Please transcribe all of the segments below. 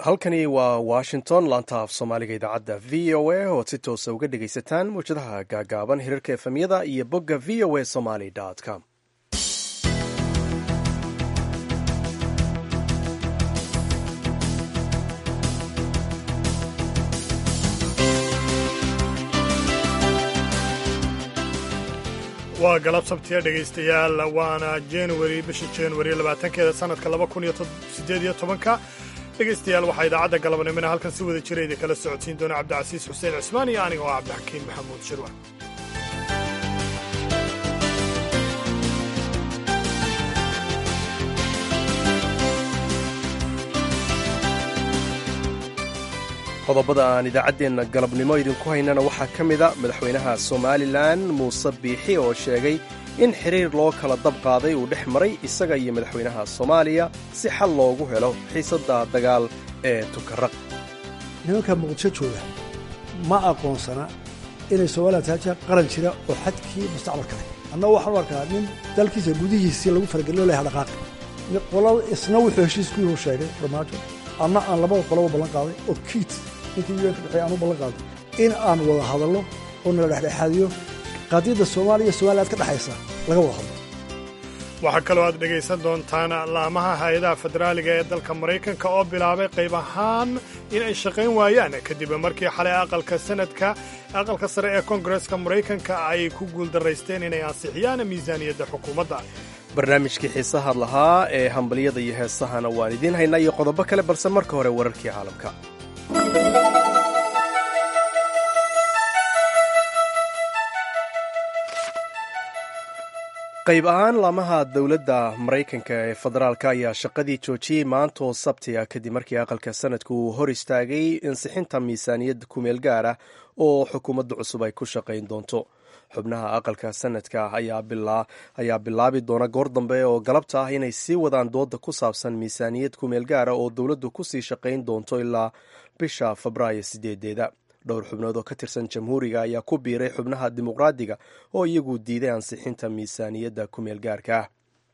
halkani waa washington laanta af soomaaliga idaacadda v o a ood si toosa uga dhegaysataan mawjadaha gaagaaban hirarka efemyada iyo bogga v o a somaly com waa galab sabtiya dhegaystayaal waana januari bisha januari labaatankeeda sanadka laba kun iyo sideed iyo tobanka dhegaystayaal waxaa idaacadda galabnimona halkan si wada jira idin kala socodsiin doona cabdicasiis xuseen cismaan iyo aniga oo cabdixakiin maxamuud shirwa qodobada aan idaacaddeenna galabnimo idinku haynana waxaa ka mida madaxweynaha somalilan muuse biixi oo sheegay in xiriir loo kala dab qaaday uu dhex maray isaga iyo madaxweynaha soomaaliya si xal loogu helo xiisadda dagaal ee tukaraq nimanka muqdisho jooga ma aqoonsana inay somalilan tahay qaran jira oo xadkii mustacmalka leh annagu waxaan u arkaa nin dalkiisa gudihiisii lagu faragelino laha dhaqaaqi qolada isna wuxuu heshiiskuyuu sheegay dhamaajo anna aan labada qoloba ballan qaaday oo kiit ninkii un ka dhexeey aan u ballan qaaday in aan wada hadallo oo nala dhexdhexaadiyo qadiyadda soomaaliya somaliland ka dhexaysa laga wada hadlo waxaa kaloo aad dhegaysan doontaan laamaha hay-adaha federaaliga ee dalka maraykanka oo bilaabay qayb ahaan in ay shaqayn waayaan kadib markii xalay aqalka sanadka aqalka sare ee koongareska maraykanka ay ku guuldaraysteen inay ansixiyaan miisaaniyadda xukuumadda barnaamijkii xiisaha lahaa ee hambalyada iyo heesahana waan idiin haynaa iyo qodobo kale balse marka hore wararkii caalamka qayb ahaan laamaha dowladda maraykanka ee federaalka ayaa shaqadii joojiyey maanta oo sabtiga kadib markii aqalka sanadku uu hor istaagay insixinta miisaaniyadda kumeel gaar ah oo xukuumadda cusub ay ku shaqayn doonto xubnaha aqalka sanadka ayaa bilaabi doona goor dambe oo galabta ah inay sii wadaan dooda ku saabsan miisaaniyad kumeel gaara oo dowladdu kusii shaqayn doonto ilaa bisha febraayo sideedeeda dhowr xubnood oo ka tirsan jamhuuriga ayaa ku biiray xubnaha dimuqraadiga oo iyagu diiday ansixinta miisaaniyadda kumeel gaarka ah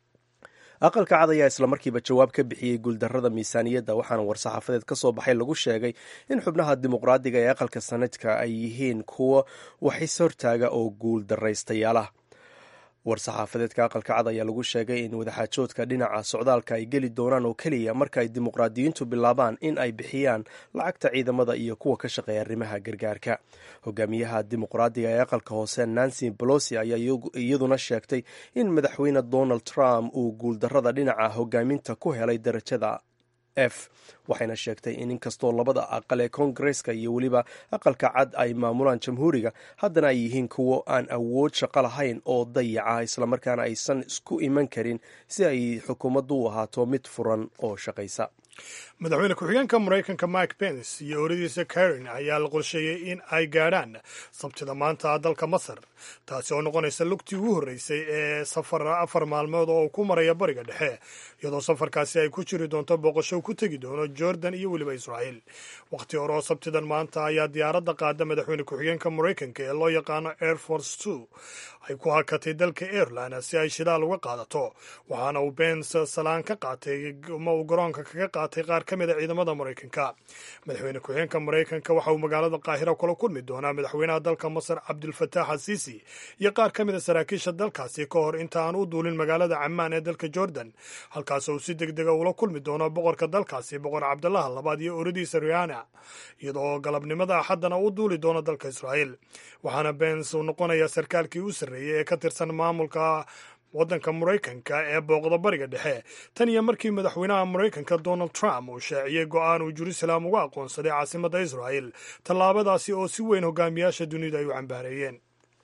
aqalka cad ayaa islamarkiiba jawaab ka bixiyey guuldarrada miisaaniyadda waxaana war-saxaafadeed ka soo baxay lagu sheegay in xubnaha dimuqraadiga ee aqalka sanadka ay yihiin kuwo waxis hortaaga oo guul daraystayaal war-saxaafadeedka aqalka cad ayaa lagu sheegay in wadaxaajoodka dhinaca socdaalka ay geli doonaan oo keliya marka ay dimuqraadiyiintu bilaabaan in ay bixiyaan lacagta ciidamada iyo kuwa ka shaqeeya arrimaha gargaarka hogaamiyaha dimuqraadiga ee aqalka hoose nancy bolosi ayaa iyaduna sheegtay in madaxweyne donald trump uu guuldarrada dhinaca hogaaminta ku helay darajada f waxayna sheegtay in inkastoo labada aqal ee koongareska iyo weliba aqalka cad ay maamulaan jamhuuriga haddana ay yihiin kuwo aan awood shaqo lahayn oo dayaca islamarkaana aysan isku iman karin si ay xukuumaddu u ahaato mid furan oo shaqaysa madaxweyne ku-xigeenka maraykanka mike pence iyo oradiisa karen ayaa la qorsheeyey in ay gaadhaan sabtida maanta dalka masar taasi oo noqonaysa lugtii ugu horreysay ee safar afar maalmood oo uu ku maraya bariga dhexe iyadoo safarkaasi ay ku jiri doonto booqasho ku tegi doono jordan iyo weliba israa'iil wakhti hore oo sabtidan maanta ayaa diyaaradda qaada madaxweyne ku-xigeenka maraykanka ee loo yaqaano air force two ay ku hakatay dalka ireland si ay shidaal uga qaadato waxaana uu bence salaan ka qaatay ma uu garoonka kaga qaatay qaar ka mid a ciidamada maraykanka madaxweyne ku-xigeenka maraykanka waxa uu magaalada qaahira kula kulmi doonaa madaxweynaha dalka masar cabdulfataax asiisi iyo qaar ka mid a saraakiisha dalkaasi ka hor inta aan u duulin magaalada camaan ee dalka jordan halkaas uu si deg dega ula kulmi doono boqorka dalkaasi boqor cabdalaha labaad iyo oradiisa riana iyadoo galabnimada axaddana u duuli doono dalka israa'iil waxaana bens uu noqonayaa sarkaalkii u sarreeyey ee ka tirsan maamulka waddanka maraykanka ee booqda bariga dhexe tan iyo markii madaxweynaha maraykanka donald trump uu shaaciyey go'aan uu jerusalem uga aqoonsaday caasimadda israa'el tallaabadaasi oo si weyn hogaamiyaasha dunida ay u cambaareeyeen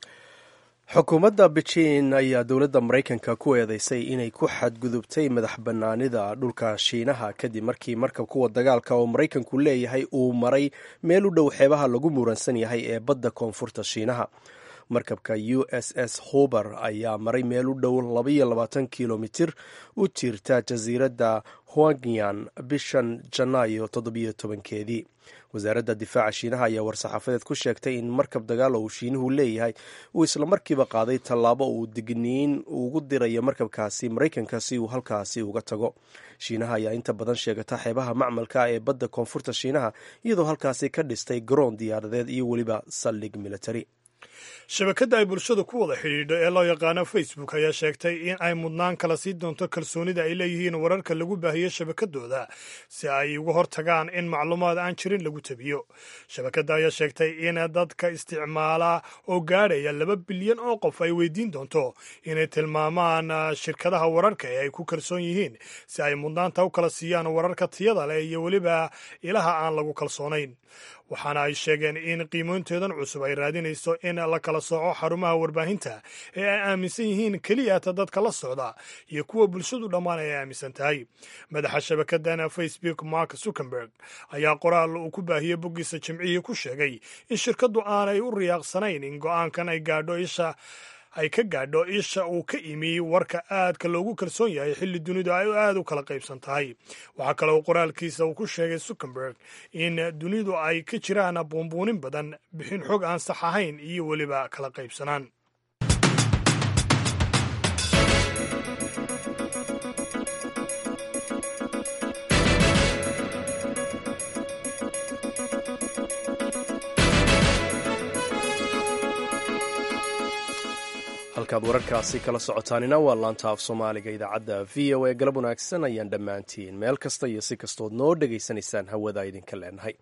xukuumadda beijing ayaa dowladda maraykanka ku eedeysay inay ku xadgudubtay madax bannaanida dhulka shiinaha kadib markii markab kuwa dagaalka oo maraykanku leeyahay uu maray meel u dhow xeebaha lagu muransan yahay ee badda koonfurta shiinaha markabka u s s huber ayaa maray meel u dhow labaiyo labaatan kilomitir u jirta jasiiradda huangian bishan janaayo toddobiyo tobankeedii wasaaradda difaaca shiinaha ayaa war-saxaafadeed ku sheegtay in markab dagaal oo uu shiinuhu leeyahay uu islamarkiiba qaaday tallaabo uu digniin ugu dirayo markabkaasi maraykanka si uu halkaasi uga tago shiinaha ayaa inta badan sheegata xeebaha macmalka ee badda koonfurta shiinaha iyadoo halkaasi ka dhistay garoon diyaaradeed iyo weliba saldhig military shabakadda ay bulshadu ku wada xidhiidho ee loo yaqaano facebook ayaa sheegtay in ay mudnaan kala sii doonto kalsoonida ay leeyihiin wararka lagu baahiyo shabakadooda si ay uga hortagaan in macluumaad aan jirin lagu tabiyo shabakadda ayaa sheegtay in dadka isticmaala oo gaadhaya laba bilyan oo qof ay weydiin doonto inay tilmaamaan shirkadaha wararka ee ay ku kalsoon yihiin si ay mudnaanta u kala siiyaan wararka tiyada leh iyo weliba ilaha aan lagu kalsoonayn waxaana ay sheegeen in qiimooyinteedan cusub ay raadinayso in la kala sooco xarumaha warbaahinta ee ay aaminsan yihiin keliyata dadka la socda iyo kuwa bulshadu dhammaan ay aaminsan tahay madaxa shabakadan facebook mark zuckerberg ayaa qoraal uu ku baahiyey boggiisa jimcihii ku sheegay in shirkaddu aanay u riyaaqsanayn in go-aankan ay gaadho isha ay ka gaadho isha uu ka imi warka aadka loogu kalsoon yahay xilli dunidu ay aada u kala qaybsan tahay waxaa kale uu qoraalkiisa uu ku sheegay zuckerberg in dunidu ay ka jiraan buunbuunin badan bixin xog aan sax ahayn iyo weliba kala qaybsanaan halkaad wararkaasi kala socotaanina waa laanta af soomaaliga idaacadda v o a galab wanaagsan ayaan dhammaantiin meel kasta iyo si kastood noo dhegaysanaysaan hawada idinka leenahay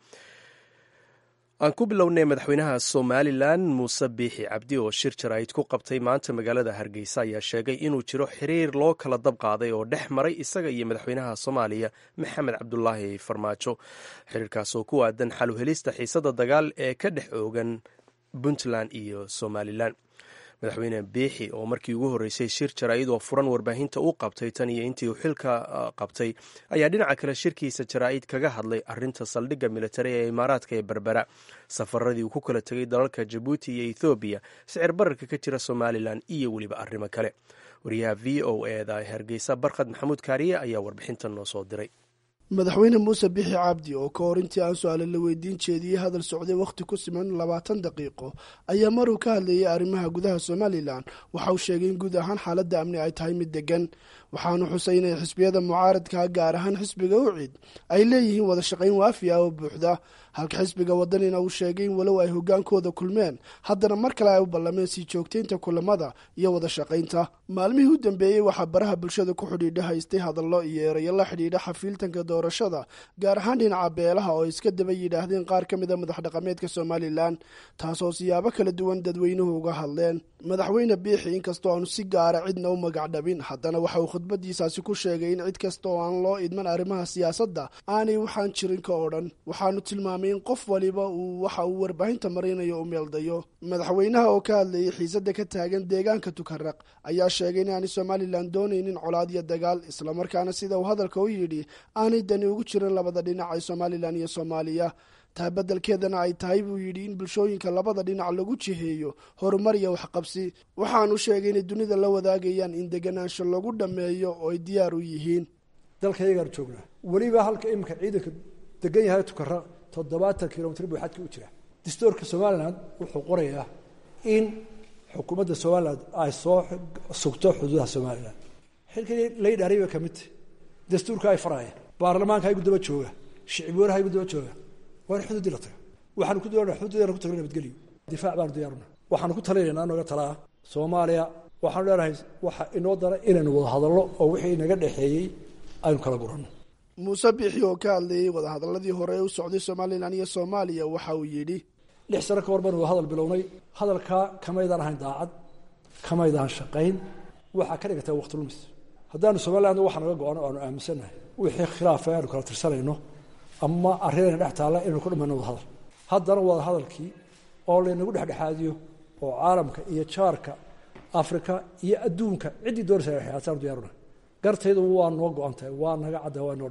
aan ku bilownay madaxweynaha somalilan muuse biixi cabdi oo shir jaraa'id ku qabtay maanta magaalada hargeysa ayaa sheegay inuu jiro xiriir loo kala dab qaaday oo dhex maray isaga iyo madaxweynaha soomaaliya maxamed cabdulaahi farmaajo xiriirkaas oo ku aadan xaluhelista xiisada dagaal ee ka dhex oogan puntland iyo somalilan madaxweyne biixi oo markii ugu horreysay shir jaraa'id oo furan warbaahinta u qabtay tan iyo intii uu xilka qabtay ayaa dhinaca kale shirkiisa jaraa'id kaga hadlay arinta saldhigga militari ee imaaraadka ee berbera safaradii uu ku kala tegay dalalka jabuuti iyo ethoobiya sicir bararka ka jira somalilan iyo weliba arrimo kale wariyaha v o eda hargeysa barkhad maxamuud kaariye ayaa warbixintan noo soo diray madaxweyne muuse bixi cabdi oo ka hor intii aan su-aale la weydiin jeediyey hadal socday wakhti ku siman labaatan daqiiqo ayaa maruu ka hadlayay arrimaha gudaha somalilan waxa uu sheegay in guud ahaan xaaladda amni ay tahay mid degan waxaanu xusay inay xisbiyada mucaaradka gaar ahaan xisbiga ucid ay leeyihiin wada shaqayn waafi ah oo buuxda halka xisbiga wadanina uu sheegay in walow ay hogaankooda kulmeen haddana mar kale ay u ballameen sii joogtaynta kulamada iyo wada shaqaynta maalmihii u dambeeyey waxaa baraha bulshada ku xidhiidha haystay hadallo iyo erayo la xidhiidha xafiiltanka doorashada gaar ahaan dhinaca beelaha oo iska daba yidhaahdeen qaar ka mid a madax dhaqameedka somalilan taasoo siyaabo kala duwan dadweynuhu uga hadleen madaxweyne biixi inkastoo aanu si gaara cidna u magac dhabin haddana waxa uu khudbadiisaasi ku sheegay in cid kasta oo aan loo idman arrimaha siyaasadda aanay waxaan jirin ka odhan waxaanu tilmaamay in qof waliba uu waxa uu warbaahinta marinayo u meeldayo madaxweynaha oo ka hadlayay xiisadda ka taagan deegaanka tukaraq ayaa sheegay in aanay somalilan doonaynin colaad iyo dagaal islamarkaana sida uu hadalka u yidhi aanay dani ugu jirin labada dhinac ee somalilan iyo soomaaliya taa beddelkeedana ay tahay buu yidhi in bulshooyinka labada dhinac lagu jiheeyo horumar iyo waxqabsi waxaanu sheegay inay dunida la wadaagayaan in deganaansho lagu dhammeeyo oo ay diyaar u yihiin dalka iyagaan joognaa weliba halka iminka ciidanka degan yahay tukara toddobaatan kilomitr buu xadka u jira dastuurka somalilan wuxuu qorayaa in xukuumadda somalilan ay soo sugto xuduudaha somalilan xilkii laydhaariy bay ka mid tahy dastuurka ay farayaan baarlamaanka haygu daba jooga shicibweynaha haygu daba jooga waa in xuduudii la taga waxaanu ku doonaa xuduudana ku tagna nabadgelyo difaac baanu diyaaruna waxaanu ku talinaynaa nooga talaa soomaaliya waxaanu leenahay waxa inoo dara inaynu wada hadallo oo wixii inaga dhexeeyey aynu kala guranno muuse biixi oo ka hadlayey wadahadaladii hore ee u socday somalilan iyo soomaaliya waxa uu yidhi lix sano ka hor baanu hadal bilownay hadalkaa kamaydaan ahayn daacad kamaydaan shaqayn waxaa ka dhigatay waqti lumis haddaanu somaliland waxa naga go-ano aanu aaminsannahay wixii khilaafa aanu kala tirsanayno ama arrinayna dhex taalla inaynu ku dhamayno wada hadal haddana wada hadalkii oo laynagu dhexdhexaadiyo oo caalamka iyo jaarka afrika iyo adduunka ciddii doonaysa xiyaasaanu diyaaruna gartaydu waa noo go-an tahay waa naga cadda waa noo dhantay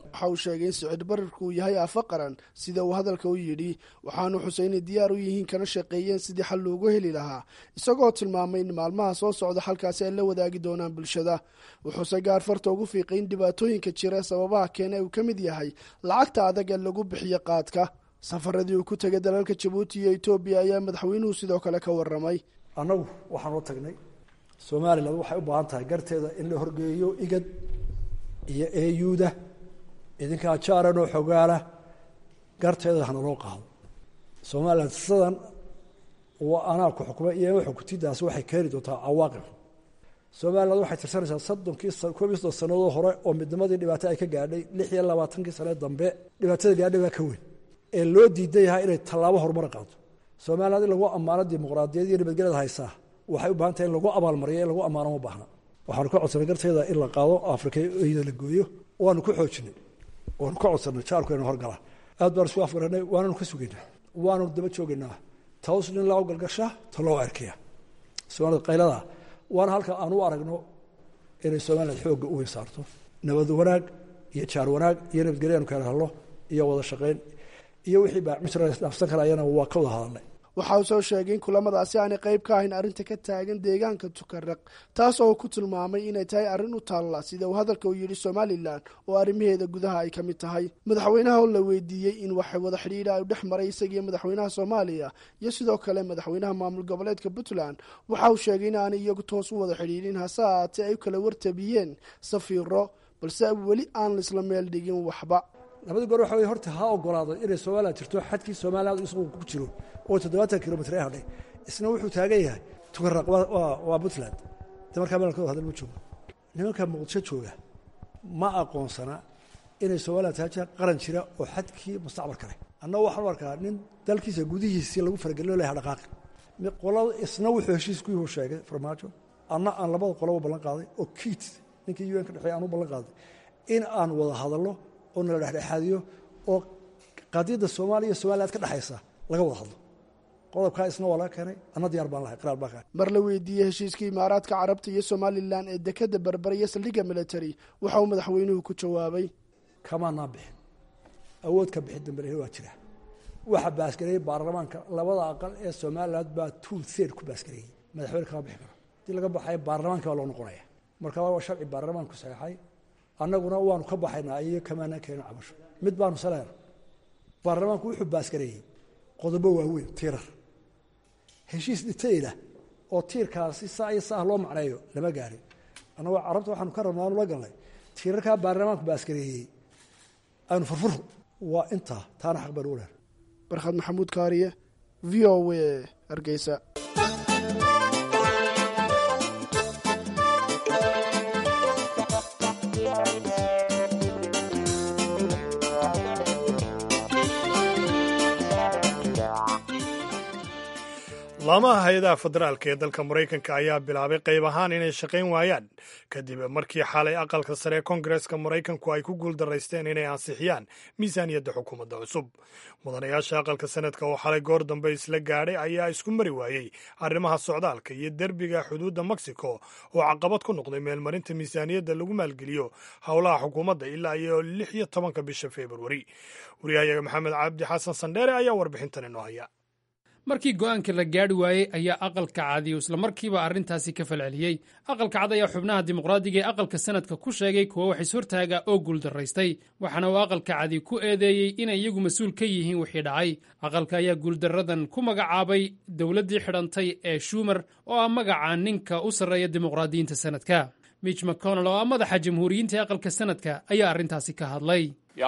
waxa uu sheegay in sicir bararku uu yahay aafo qaran sida uu hadalka u yidhi waxaanu xusay inay diyaar u yihiin kana shaqeeyeen sidii xal loogu heli lahaa isagoo tilmaamay in maalmaha soo socda halkaasi ay la wadaagi doonaan bulshada wuxuuse gaar farta ugu fiiqay in dhibaatooyinka jira sababaha keena uu ka mid yahay lacagta adag ee lagu bixiyo qaadka safaradii uu ku tegay dalalka jabuuti iyo etoobiya ayaa madaxweynuhu sidoo kale ka waramay annagu waxaanoo tagnay somalilan waxay u baahan tahay garteeda in la horgeeyo igad iyo eyuuda idinkaa jaaran oo xogaala garteeda hana loo qaado somalilan sidan anaa ku xukmay iyo xukutidaasi waxay keeni doontaa cawaaqib somaliland waxay tirsanaysaa soddonkii koob iyo soddon sannadood hore oo midnimadii dhibaato ay ka gaadhay lix iyo labaatankii sane dambe dhibaatada gaadhay baa ka weyn ee loo diidan yahay inay tallaabo horumar qaado somaliland in lagu ammaano dimuqraadiyad iyo nabadgelyada haysaa waxay u baahan tahay in lagu abaalmariyo in lagu ammaano ma baahna waxaanu ka codsanay garteeda in la qaado afrika iyada la gooyo waanu ku xoojinay waanu ka codsanay jaalku inu horgala aad baanu isku afgaranay waananu ka sugaynaa waanu daba joogaynaa taws nin loo galgasha ta loo erkaya soomaalida qaylada waana halka aan u aragno inay somaliland xoogga u weyn saarto nabad wanaag iyo jaar wanaag iyo nabadgelyo anu kala hadlo iyo wada shaqayn iyo wixii baamsdhaafsan karayana waa ka wada hadalnay waxa uu soo sheegay in kulamadaasi aanay qayb ka ahayn arrinta ka taagan deegaanka tukaraq taas oo ku tilmaamay inay tahay arrin u taalla sida uu hadalka u yidhi somalilan oo arrimaheeda gudaha ay ka mid tahay madaxweynaha oo la weydiiyey in wax wada xidhiidha u dhex maray isagiiyo madaxweynaha soomaaliya iyo sidoo kale madaxweynaha maamul goboleedka puntland waxa uu sheegay in aanay iyagu toos u wada xidhiidhin hase ahaatee ay u kala wartabiyeen safiiro balse weli aan laisla meel dhigin waxba labadii goor waxa wey horta ha ogolaaday inay somalilan jirto xadkii somaliland isagu ku jiro oo toddobaatan kilomitr ee hadhay isna wuxuu taagan yahay tukaraq waa puntland de markaa meelkooda hadal ma joogo nimanka muqdisho jooga ma aqoonsana inay somalilan tahay qaran jira oo xadkii mustacmal kale annagu waxaan u arkaa nin dalkiisa gudihiisii lagu faragelino laha dhaqaaqi qolada isna wuxuu heshiis ku yuhu sheegay farmaajo anna aan labada qoloba ballan qaaday oo kiit ninkii un ka dhexeey aan u ballan qaaday in aan wada hadalno oo nala dhexdhexaadiyo oo qadiyadda soomaaliya iyo somaliland ka dhexaysa laga wada hadlo qodobkaa isna waa laga keenay anna diyaar baan lahay qiraar baan ka mar la weydiiyey heshiiskii imaaraadka carabta iyo somalilan ee dekada berber iyo saldhigga military waxa uu madaxweynuhu ku jawaabay kamaanaan bixin awood ka bixin dambe waa jira waxa baasgareeyey baarlamaanka labada aqal ee somaliland baa two third ku baasgareeyey madaxweyne kama bixi karo hadii laga baxayo baarlamaanka baa loo noqonaya marka waa sharci baarlamaanku saxeexay annaguna waanu ka baxaynaa iyo kamaanaan keenin cabasho mid baanu saleena baarlamaanku wuxuu baasgareeyey qodobo waaweyn tiirar heshiis dhitayla oo tiirkaasi saa iyo saah loo macneeyo lama gaarin annagoo carabta waxaanu ka rabnaa aanu la galnay tiirarkaa baarlamaanku baasgareeyey aanu furfurno waa intaa taana xaq baan u leer barkhad maxamuud kaariye v o w hargeysa laamaha hay-adaha federaalka ee dalka maraykanka ayaa bilaabay qayb ahaan inay shaqayn waayaan kadib markii xalay aqalka sare ee kongareska maraykanku ay ku guuldaraysteen inay ansixiyaan miisaaniyadda xukuumadda cusub mudanayaasha aqalka sanadka oo xalay goor dambe isla gaadhay ayaa isku mari waayey arrimaha socdaalka iyo derbiga xuduudda mexico oo caqabad ku noqday meelmarinta miisaaniyadda lagu maalgeliyo howlaha xukuumadda ilaa iyo lix iyo tobanka bisha februari wariyahayaga maxamed cabdi xasan sandheere ayaa warbixintan inoo haya markii go'aanka la gaadhi waayey ayaa aqalka cadiyu islamarkiiba arrintaasi ka falceliyey aqalka cad ayaa xubnaha dimuqraadiga ee aqalka sanadka ku sheegay kuwa wax ishortaaga oo guuldaraystay waxaana uu aqalka cadi ku eedeeyey inay iyagu mas-uul ka yihiin wixii dhacay aqalka ayaa guuldaradan ku magacaabay dowladdii xidhantay ee shumer oo ah magaca ninka u sarreeya dimuqraadiyiinta sanadka mitch mcconnell oo ah madaxa jamhuuriyiinta ee aqalka sanadka ayaa arrintaasi ka hadlay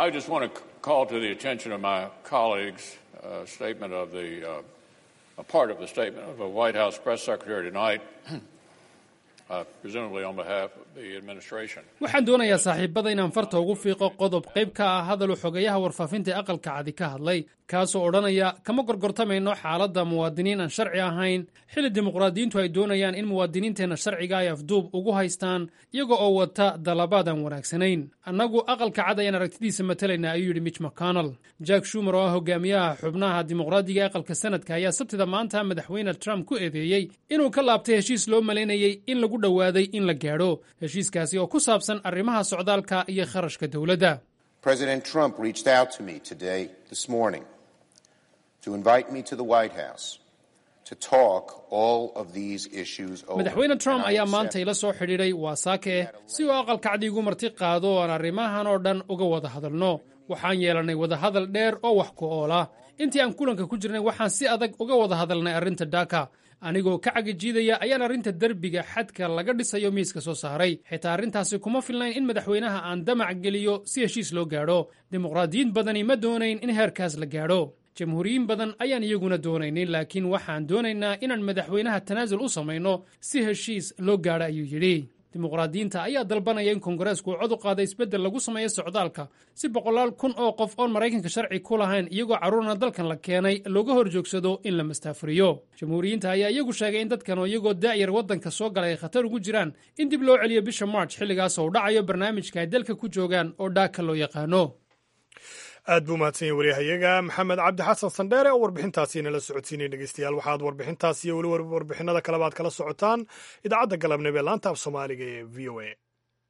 a part of the statement of a White House press secretary tonight, uh, presumably on behalf of the administration. waxaan doonayaa saaxiibada inaan farta ugu fiiqo qodob qayb ka ah hadaluu xogeyaha warfaafinta ee aqalka cadi ka hadlay kaasoo odhanaya kama gorgortamayno xaaladda muwaadiniin aan sharci ahayn xilli dimuqraadiyiintu ay doonayaan in muwaadiniinteenna sharciga ay afduub ugu haystaan iyaga oo wata dalabaad aan wanaagsanayn annagu aqalka cad ayaan aragtidiisa matalayna ayuu yidhi mitch mcconnell jack shumer oo ah hogaamiyaha xubnaha dimuqraadiga ee aqalka sanadka ayaa sabtida maanta madaxweyne trump ku eedeeyey inuu ka laabtay heshiis loo malaynayey in lagu dhowaaday in la gaadho heshiiskaasi oo ku saabsan arrimaha socdaalka iyo kharashka dowladda President Trump reached out to me today, this morning, to invite me to the White House to talk all of these issues over. madaxweyne trump And I ayaa accept maanta ila soo xidhiidhay waasaake si uu aqalkacdi igu marti qaado oo aan arrimahan oo dhan uga wada hadalno waxaan yeelannay wadahadal dheer oo wax ku oola intii aan kulanka ku jirnay waxaan si adag uga wada hadalnay arrinta dhaka anigoo ka cagijiidaya ayaan arrinta derbiga xadka laga dhisayo miiska soo saaray xitaa arrintaasi kuma filnayn in madaxweynaha aan damac geliyo si heshiis loo gaadho dimuqraadiyiin badani ma doonayn in heerkaas la gaadho jamhuuriyiin badan ayaan iyaguna doonaynin laakiin waxaan doonaynaa inaan madaxweynaha tanaasul u samayno si heshiis loo gaadho ayuu yidhi dimuqraadiyiinta ayaa dalbanaya in kongareesku uu cod u qaada isbeddel lagu sameeyo socdaalka si boqolaal kun oo qof oon maraykanka sharci ku lahayn iyagoo carruurna dalkan la keenay looga hor joogsado in la mastaafuriyo jamhuuriyiinta ayaa iyagu sheegay in dadkan oo iyagoo daa'yar waddanka soo galay ay khatar ugu jiraan in dib loo celiyo bisha march xilligaas oo u dhacayo barnaamijka ay dalka ku joogaan oo dhaaka loo yaqaano aad buu mahadsan yahay waryahayaga maxamed cabdi xasan sandheere oo warbixintaasi inala socodsiinay dhegeystayaal waxaad warbixintaasi iyo weli warbixinada kaleba aad kala socotaan idaacadda galabnimo ee laanta af soomaaliga ee v o a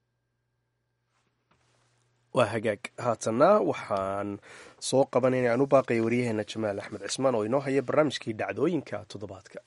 waa hagaag haatanna waxaan soo qabanayna aan u baaqaya waryaheena jamaal axmed cismaan oo inoo haya barnaamijkii dhacdooyinka toddobaadka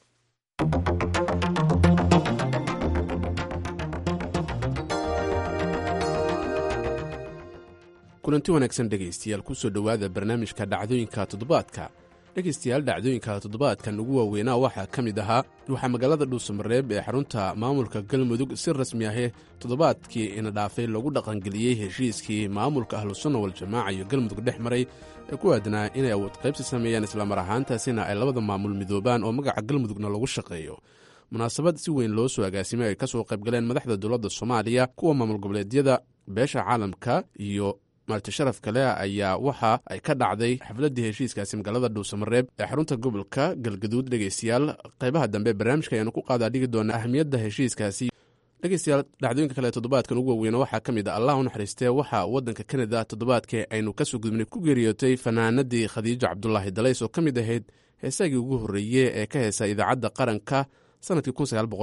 kulanti wanaagsan dhegaystayaal kusoo dhowaada barnaamijka dhacdooyinka toddobaadka dhegaystayaal dhacdooyinka toddobaadkan ugu waaweynaa waxaa ka mid ahaa waxaa magaalada dhuusamareeb ee xarunta maamulka galmudug si rasmi ahe toddobaadkii ina dhaafay lagu dhaqangeliyey heshiiskii maamulka ahlusunna waljamaaca iyo galmudug dhex maray ee ku aadnaa inay awood qaybsi sameeyaan islamar ahaantaasina ay labada maamul midoobaan oo magaca galmudugna lagu shaqeeyo munaasabad si weyn loo soo agaasimay ay ka soo qaybgaleen madaxda dowladda soomaaliya kuwa maamul goboleedyada beesha caalamka iyo marti sharaf kale ayaa waxa ay ka dhacday xafladdii heshiiskaasi magaalada dhuusamareeb ee xarunta gobolka galgaduud dhegaystayaal qaybaha dambe barnaamijka ayaanu ku qaadaa dhigi doonaa ahmiyadda heshiiskaasi dhegaystayaal dhacdooyinka kale toddobaadkan ugu waweyna waxaa ka mid a allah u naxariistee waxaa waddanka kanada toddobaadkii aynu kasoo gudubnay ku geeriyootay fanaanadii khadiijo cabdulaahi dalays oo ka mid ahayd heesaagii ugu horreeye ee ka heesa idaacadda qaranka sanadkii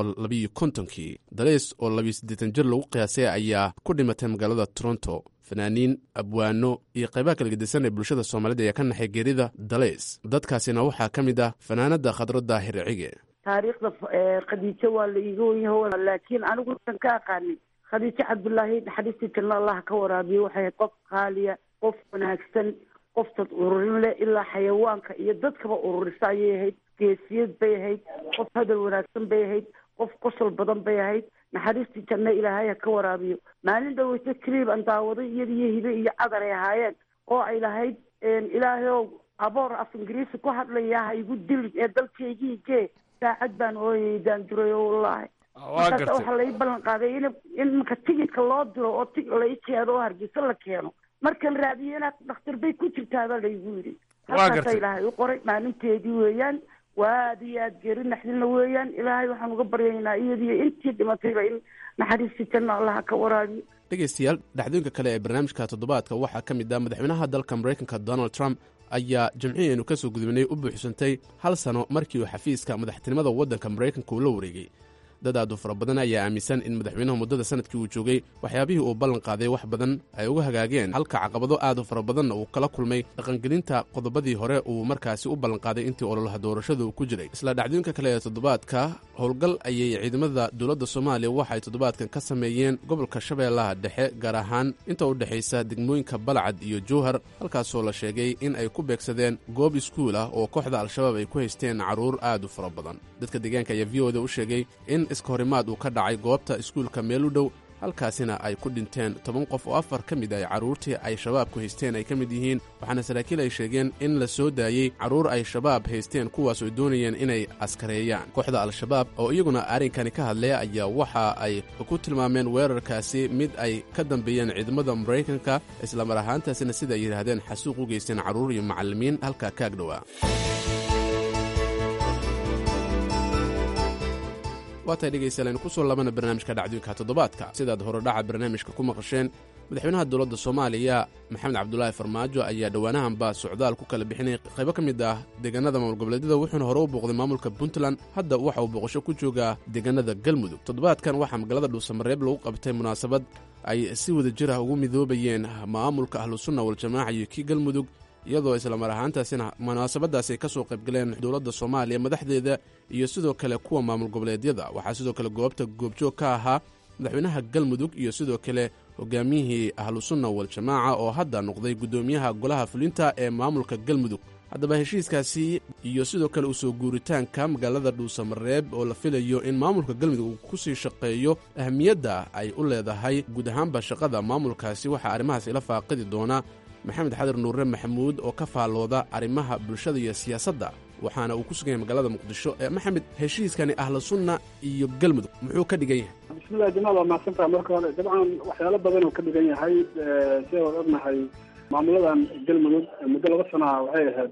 kii dalays oo labiyo siddeetan jir lagu qiyaasay ayaa ku dhimatay magaalada toronto fanaaniin abwaano iyo qaybaha kala gedisan ee bulshada soomaalida ayaa ka naxay geerida dalays dadkaasina waxaa ka mid ah fanaanada khadro daahir cige taariikhda khadiijo waa la iiga wenyaho laakiin anigu san ka aqaanin khadiijo cabdullaahi naxariistii tirna allah ka waraabiye waxay ahayd qof qaaliya qof wanaagsan qof dad ururin leh ilaa xayawaanka iyo dadkaba ururisa ayay ahayd geesiyad bay ahayd qof hadal wanaagsan bay ahayd qof qosol badan bay ahayd naxariistii janna ilaahay ha ka waraabiyo maalin dhaweyse cliib aan daawaday iyada iyo hibe iyo cadar ay ahaayeen oo ay lahayd ilaahay ow aboor af ingiriisi ku hadlaya ha igu dilin ee dalkaygii gee saacad baan ooyay daanduray o wallaahi markaas waxaa lai ballan qaaday in in marka tigidka loo diro oo ti lai keeno oo hargeysa la keeno markan raadiyo inaad dhakhtar bay ku jirtaabaa laygu yidhi halkaasa ilaahay u qoray maalinteedii weeyaan waa aad iyo aad geeri naxdinna weeyaan ilaahay waxaan uga baryaynaa iyadiyo intii dhimatayba in naxariistii janna allaha ka waraabiyo dhegaystayaal dhacdooyinka kale ee barnaamijka toddobaadka waxaa ka mid ah madaxweynaha dalka maraykanka donald trump ayaa jimcihii aynu ka soo gudubnay u buuxsantay hal sano markii uu xafiiska madaxtinimada waddanka maraykanka uu la wareegay dad aad u fara badan ayaa aaminsan in madaxweynuhu muddada sanadkii uu joogay waxyaabihii uu ballan qaaday wax badan ay uga hagaageen halka caqabado aad u fara badanna uu kala kulmay dhaqangelinta qodobadii hore uu markaasi u ballanqaaday intii ololaha doorashada uu ku jiray isla dhacdooyinka kale ee toddobaadka howlgal ayay ciidamada dowladda soomaaliya waxay toddobaadkan ka sameeyeen gobolka shabeellaha dhexe gaar ahaan inta u dhexaysa degmooyinka balcad iyo jowhar halkaasoo la sheegay in ay ku beegsadeen goob iskuul ah oo kooxda al-shabaab ay ku haysteen carruur aad u fara badan dadka deegaanka ayaa v oda u sheegay in iska horimaad uu ka dhacay goobta iskuulka meel u dhow halkaasina ay ku dhinteen toban qof oo afar ka mid ay carruurtii ay shabaabku haysteen ay ka mid yihiin waxaana saraakiil ay sheegeen in la soo daayey carruur ay shabaab haysteen kuwaas oo doonayeen inay askareeyaan kooxda al-shabaab oo iyaguna arrinkani ka hadlaya ayaa waxa ay ku tilmaameen weerarkaasi mid ay ka dambeeyeen ciidamada maraykanka islamar ahaantaasina sida ay yidhaahdeen xasuuq u geysteen carruur iyo macallimiin halka kaag dhowaa waatay dhegaystayaal aynu ku soo laabana barnaamijka dhacdooyinka toddobaadka sidaad horodhaca barnaamijka ku maqasheen madaxweynaha dowladda soomaaliya maxamed cabdulaahi farmaajo ayaa dhowaanahanba socdaal ku kala bixinay qaybo ka mid ah deegaanada maamul goboleedyada wuxuuna hore u booqday maamulka puntland hadda waxa uu booqasho ku joogaa deegaanada galmudug toddobaadkan waxaa magaalada dhuusamareeb lagu qabtay munaasabad ay si wada jir ah ugu midoobayeen maamulka ahlusunna waljamaaca iyo kii galmudug iyadoo islamar ahaantaasina munaasabadaasi ay ka soo qaybgaleen dowladda soomaaliya madaxdeeda iyo sidoo kale kuwa maamul goboleedyada waxaa sidoo kale goobta goobjoog ka ahaa madaxweynaha galmudug iyo sidoo kale hogaamiyihii ahlusunna waljamaaca oo hadda noqday guddoomiyaha golaha fulinta ee maamulka galmudug haddaba heshiiskaasi iyo sidoo kale usoo guuritaanka magaalada dhuusamareeb oo la filayo in maamulka galmudug uu ku sii shaqeeyo ahamiyadda ay u leedahay guud ahaanba shaqada maamulkaasi waxaa arrimahaas ila faaqidi doona maxamed xadir nuure maxamuud oo ka faallooda arrimaha bulshada iyo siyaasadda waxaana uu ku sugan yahay magaalada muqdisho maxamed heshiiskani ahlu sunna iyo galmudug muxuu ka dhigan yahay bismillahi jamaal waa mahadsantaha marka hore dabcan waxyaalo badan oo ka dhigan yahay sida waan ognahay maamuladan galmudug muddo laba sanaa waxay ahayd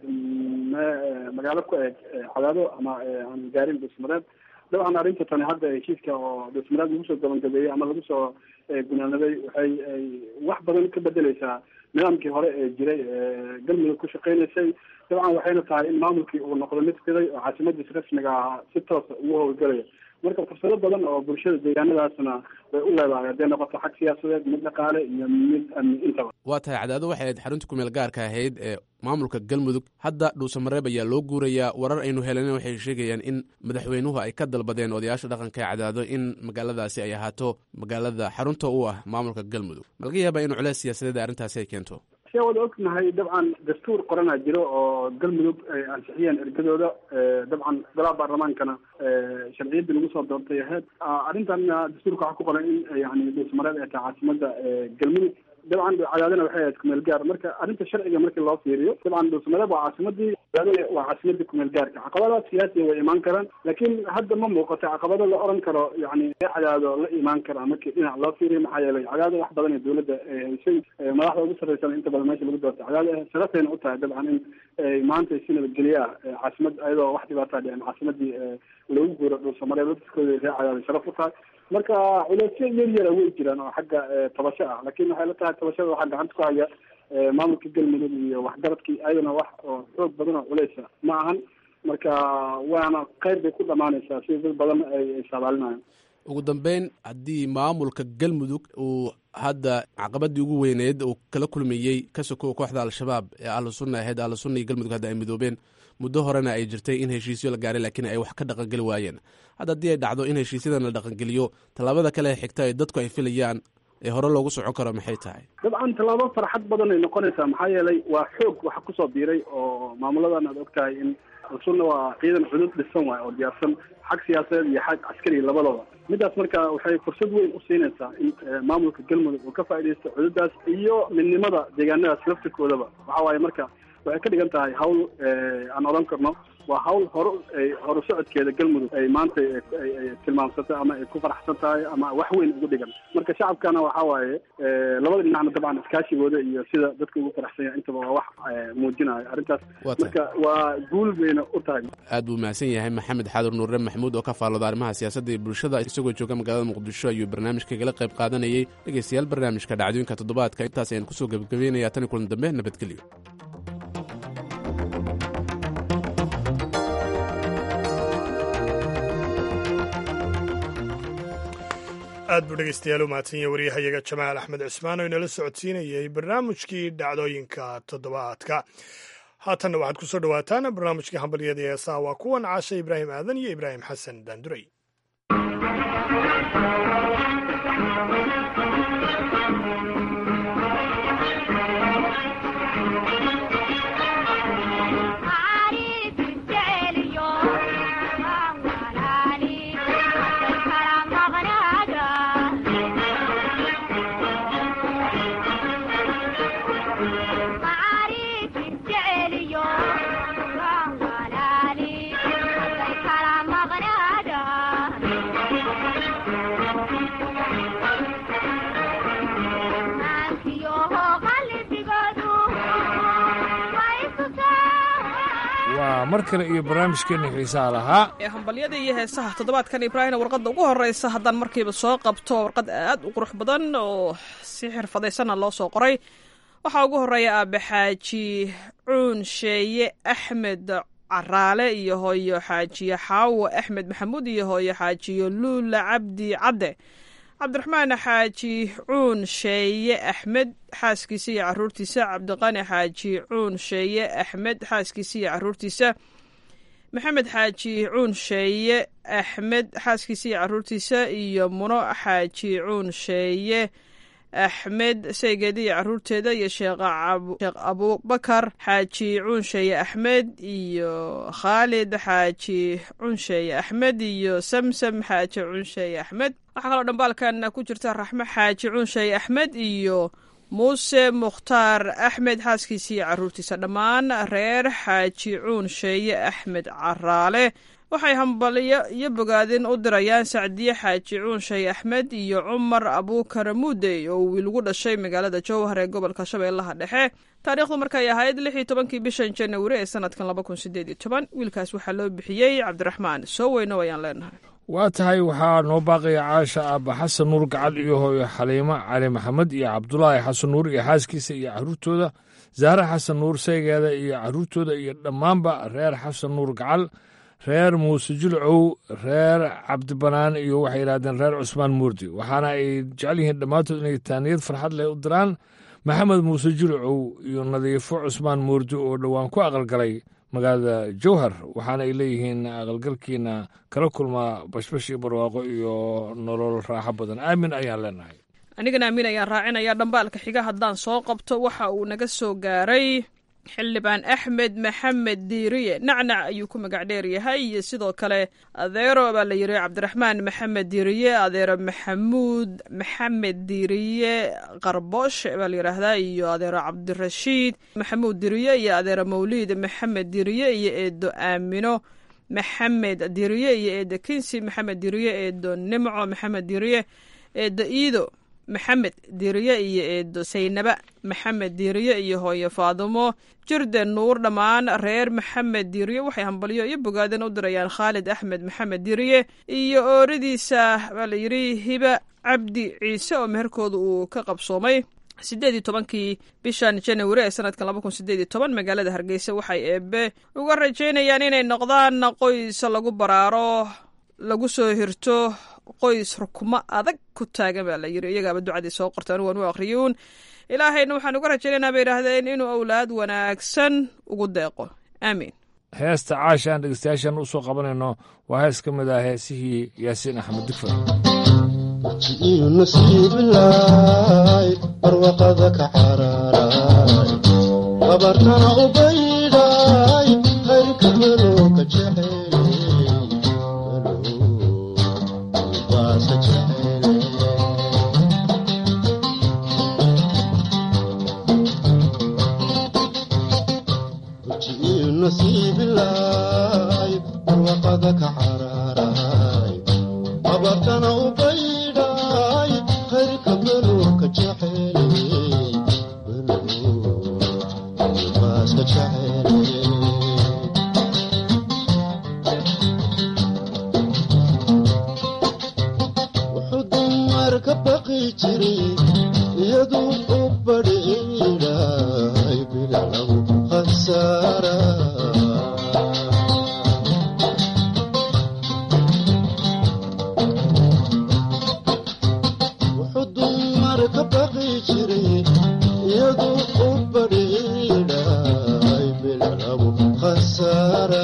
magaalo ku eg cadaado ama aan gaarin dhuusmareeb dabcan arrinta tani hadda heshiiska oo dhuusmareeb lagu soo gabangabeeyey ama lagu soo gunaanaday waxay wax badan ka bedeleysaa nidaamkii hore ee jiray galmudug ku shaqeynaysay dabcan waxayna tahay in maamulkii uu noqdo mid fiday oo caasimadiisa rasmiga ahaa si toosa ugu howlgelaya marka fursado badan oo bulshada deegaanadaasna way u leedahay hadday noqoto xag siyaasadeed mid dhaqaale iyo mid amni intaba waa tahay cadaado waxay ahayd xarunta kumeel gaarka ahayd ee maamulka galmudug hadda dhuusamareeb ayaa loo guurayaa warar aynu helen waxay sheegayaan in madaxweynuhu ay ka dalbadeen odayaasha dhaqanka ee cadaado in magaaladaasi ay ahaato magaalada xarunta u ah maamulka galmudug ma laga yaabaa in culeys siyaasadeed arrintaasi ay keento sia wada ognahay dabcan dastuur qoranaa jiro oo galmudug ay ansixiyeen ergadooda dabcan golaha baarlamaankana sharciyadii lagu soo doortay ahayd arrintanna dastuurka waxaa ku qoran in yani dhuusmareed ay tahay caasimada galmudug dabcan cadaadana waxay ahayd kumeel gaar marka arrinta sharciga markii loo fiiriyo dabcan dhuusmareeb waa caasimadii cadaadana waa caasimadii kumeel gaarka caqabadaha siyaasiya way imaan karaan laakiin hadda ma muuqato caqabado la oran karo yani cadaado la imaan kara markii dhinac loo fiiriyo maxaa yeelay cadaado wax badan ee dowladda haysay madaxda ugu sarreysana inta badan meesha lagu doortay cadaado sharafayna u tahay dabcan in maanta si nabadgelye ah caasimad ayadoo wax dhibaataa dhicin caasimadii lagu guuro dhuusamareeb dadkooda ree cadaado sharaf u tahay marka culeysyo yar yara way jiraan oo xagga tabasho ah laakiin waxay la tahay tabashada waxaa gacanta ku haya maamulka galmudug iyo waxgaradkii ayadana wax oo xoog badan oo culeysa ma ahan marka waana qayb bay ku dhamaanaysaa sida dad badan ay saabaalinayan ugu dambeyn haddii maamulka galmudug uu hadda caqabadii ugu weyneed uu kala kulmayey ka sokow kooxda al-shabaab ee ahlu sunna ahayd ahlu sunna iyo galmudug hadda ay midoobeen muddo horena ay jirtay in heshiisyo la gaaray laakiin ay wax ka dhaqangeli waayeen hadda haddii ay dhacdo in heshiisyadan la dhaqangeliyo tallaabada kale ee xigta ee dadku ay filayaan ee hore loogu socon karo maxay tahay dabcan tallaabo farxad badan ay noqonaysaa maxaa yeelay waa xoog waxa kusoo biiray oo maamuladan aad og tahay in al-sunna waa ciidan cudud dhisan waay oo diyaarsan xag siyaasadeed iyo xag caskari labadooda midaas marka waxay fursad weyn u siinaysaa in maamulka galmudug uu ka faaidaysto cududaas iyo midnimada deegaanadaas laftirkoodaba waxa waaye marka waxay ka dhigan tahay hawl aan odhan karno waa hawl hore horu socodkeeda galmudug ay maanta tilmaamsatay ama ay ku faraxsan tahay ama wax weyn ugu dhigan marka shacabkana waxa waaye labada dhinacna dabcan iskaashigooda iyo sida dadka ugu faraxsan yahay intaba waa wax muujinaya arrintaas marka waa guul bayna u tahay aad buu mahadsan yahay maxamed xaadur nuure maxamuud oo ka faallooda arrimaha siyaasadda iyo bulshada isagoo jooga magaalada muqdisho ayuu barnaamijkagala qayb qaadanayay dhegeystayaal barnaamijka dhacdooyinka toddobaadka intaas ayaan kusoo gebagabeynaya tani kulan dambe nabadgelyo aad buu dhegeystayaal u mahadsanya waryahayaga jamaal axmed cismaan oo inala socodsiinayay barnaamijkii dhacdooyinka toddobaadka haatanna waxaad ku soo dhowaataan barnaamijkii hambalyada ee heesaha waa kuwan caasha ibraahim aadan iyo ibraahim xasan daanduray waa mar kale iyo barnaamijkeenna xiisaha lahaa ee hambalyada iyo heesaha toddobaadkan ibraahina warqadda ugu horreysa haddaan markiiba soo qabto warqad aad u qurux badan oo si xirfadaysanna loo soo qoray waxaa ugu horreeya aabe xaaji cuun sheeye axmed caraale iyo hooyo xaajiye xaawo axmed maxamuud iyo hooyo xaajiyo luula cabdi cadde cabdiraxmaan xaaji cuun sheeye axmed xaaskiisa iyo caruurtiisa cabdiqani xaaji cuun sheeye axmed xaaskiisa iyo caruurtiisa maxamed xaaji cuun sheeye axmed xaaskiisa iyo caruurtiisa iyo muno xaaji cuun sheeye axmed saygeeda iyo caruurteeda iyo sheekh abubakar xaaji cuunsheeye axmed iyo khaalid xaaji cuunsheeye axmed iyo samsam xaaji cuunsheeye axmed waxaa kaloo dhambaalkan ku jirta raxmo xaaji cuunsheeye axmed iyo muuse mukhtaar axmed xaaskiisa iyo caruurtiisa dhammaan reer xaaji cuunsheeye axmed caraale waxay hambalyo iyo bogaadin u dirayaan sacdiye xaaji cuunshay axmed iyo cumar abuukar muudey oo wiil ugu dhashay magaalada jowhar ee gobolka shabeellaha dhexe taariikhdu markay ahayd lix iyo tobankii bishan janawari ee sanadkan laba kun sideed iyo toban wiilkaas waxaa loo bixiyey cabdiraxmaan soo weyno ayaan leenahay waa tahay waxaa noo baaqaya caasha aabba xasan nuur gacal iyo hooyo xaliimo cali maxamed iyo cabdulaahi xasan nuur iyo xaaskiisa iyo caruurtooda zahre xasan nuur saygeeda iyo caruurtooda iyo dhammaanba reer xasan nuur gacal reer muuse julcow reer cabdibanaan iyo waxay yidhahdeen reer cusmaan muurdi waxaana ay jecel yihiin dhammaantood inay taaniyad farxad leh u diraan maxamed muuse julcow iyo nadiifo cusmaan muurdi oo dhowaan ku aqalgalay magaalada jowhar waxaana ay leeyihiin aqalgalkiina kala kulmaa bashbash iyo barwaaqo iyo nolol raaxo badan aamin ayaan leenahay anigana aamin ayaan raacinaya dhambaalka xiga haddaan soo qabto waxa uu naga soo gaaray xildhibaan axmed maxamed diiriye nacnac ayuu ku magac dheer yahay iyo sidoo kale adeero baa la yiri cabdiraxmaan maxamed diiriye adeero maxamuud maxamed diiriye qarboosh baa la yidhaahdaa iyo adeero cabdirashiid maxamuud diiriye iyo adeero mawliid maxamed diiriye iyo eedo aamino maxamed diiriye iyo eedo kinsi maxamed diiriye eedo nimco maxamed diiriye eedo iido maxamed diiriye iyo eedo saynaba maxamed diiriye iyo hooyo faadumo jirden nuur dhammaan reer maxamed diiriye waxay hambalyo iyo bogaadan u dirayaan khaalid axmed maxamed diiriye iyo ooradiisa baa la yidhi hiba cabdi ciise oo meherkooda uu ka qabsoomay siddeed iyo tobankii bishan janawari ee sanadkan laba kun sideed iyo toban magaalada hargeysa waxay eebe uga rajaynayaan inay noqdaan qoys lagu baraaro lagu soo hirto qoys rukumo adag ku taagan baa la yiri iyagaaba ducadii soo qorta anigu waan u akhriyuun ilaahayna waxaan uga rajaynaynaa bay yidhaahdeen inuu awlaad wanaagsan ugu deeqo aamiin heesta caasha aan dhegeystayaashan u soo qabanayno waa hees ka mid ah heesihii yaasiin axmed dugfar ji'iyu nasiibilaay barwaqada ka caraaray qabartana u baydhay khayrka melooka jecel nasiibilaay barwaqada ka caraaray qabartana u baydhay khayrka beluurka jecel baaska jecel wuxuu dumar ka baqi jiray iyaduu u badhiidhay bilaclagu khasaara wuxuu dumar ka baqi jiray iyaduu u badhiidhay bilaclagu khasaara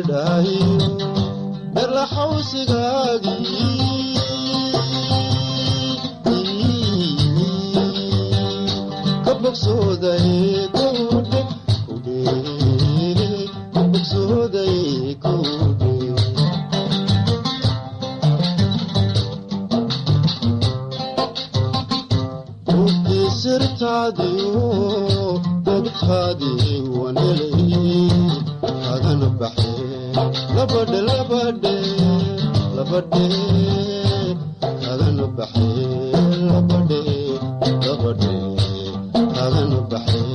midhayo dharla xawsigaagii ka bogsoodaye kudhe kudhe ka bogsoodaye kudhe Ruuxii sirtaadiyo dadkaadii wanelay kagana baxee labadhe labadhe labadhe kagana baxee labadhe labadhe kagana baxee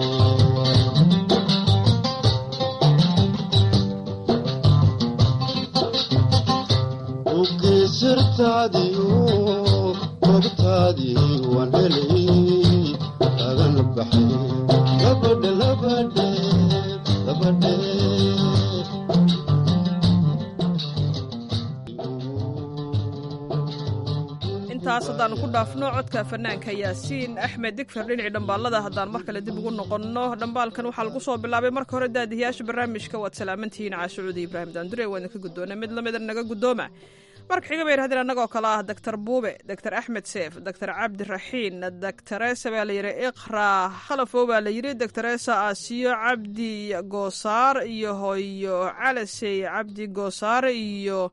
Ruuxii sirtaadiyo dadkaadii wanelay kagana baxee labadhe labadhe labadhe intaas haddaanu ku dhaafno codka fanaanka yaasiin axmed digfer dhinacii dhambaalada haddaan mar kale dib ugu noqonno dhambaalkan waxaa lagu soo bilaabay marka hore daadihiyaasha barnaamijka waad salaamantihiin caashucuudi ibraahim daandure waa idinka guddoona mid lamida naga guddooma marka xiga bay yidhahdeen annagoo kale ah doctor buube doctor axmed seef doctor cabdiraxiin doctoresa baa la yidhi iqra khalafo baa la yidhi doctoresa asiyo cabdi goosaar iyo hoyo calasey cabdi goosaar iyo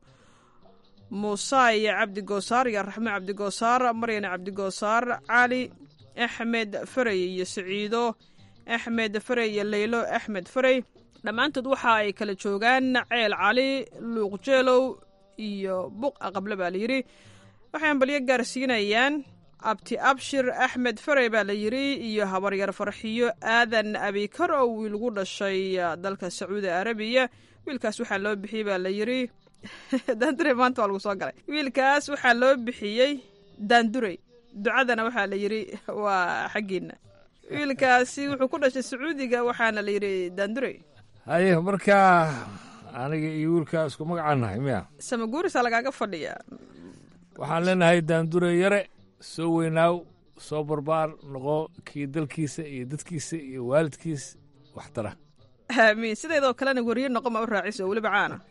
muusay cabdi goosaar iyo raxmo cabdi goosaar maryan cabdi goosaar cali axmed farey iyo saciido axmed farey iyo leylo axmed farey dhammaantood waxa ay kala joogaan ceel cali luuqjeelow iyo buq aqable baa layidhi waxay ambalyo gaarsiinayaan abti abshir axmed farey baa la yidhi iyo habaryar farxiyo aadan abikar oo wiil gu dhashay dalka sacuudi arabiya wiilkaas waxaa loo bixiyey baa la yidhi daandurey maanta waa lagu soo galay wiilkaas waxaa loo bixiyey daandurey ducadana waxaa la yidhi waa xaggiina wiilkaasi wuxuu ku dhashay sacuudiga waxaana la yidhi daandurey haye markaa aniga iyo wiilkaa isku magacaan nahay miya samaguurisa lagaaga fadhiyaa waxaan leenahay daandure yare soo weynaaw soo barbaar noqo kii dalkiisa iyo dadkiisa iyo waalidkiis waxtara aamiin sideedoo kalena weriye noqon ma u raaciso oo weliba caana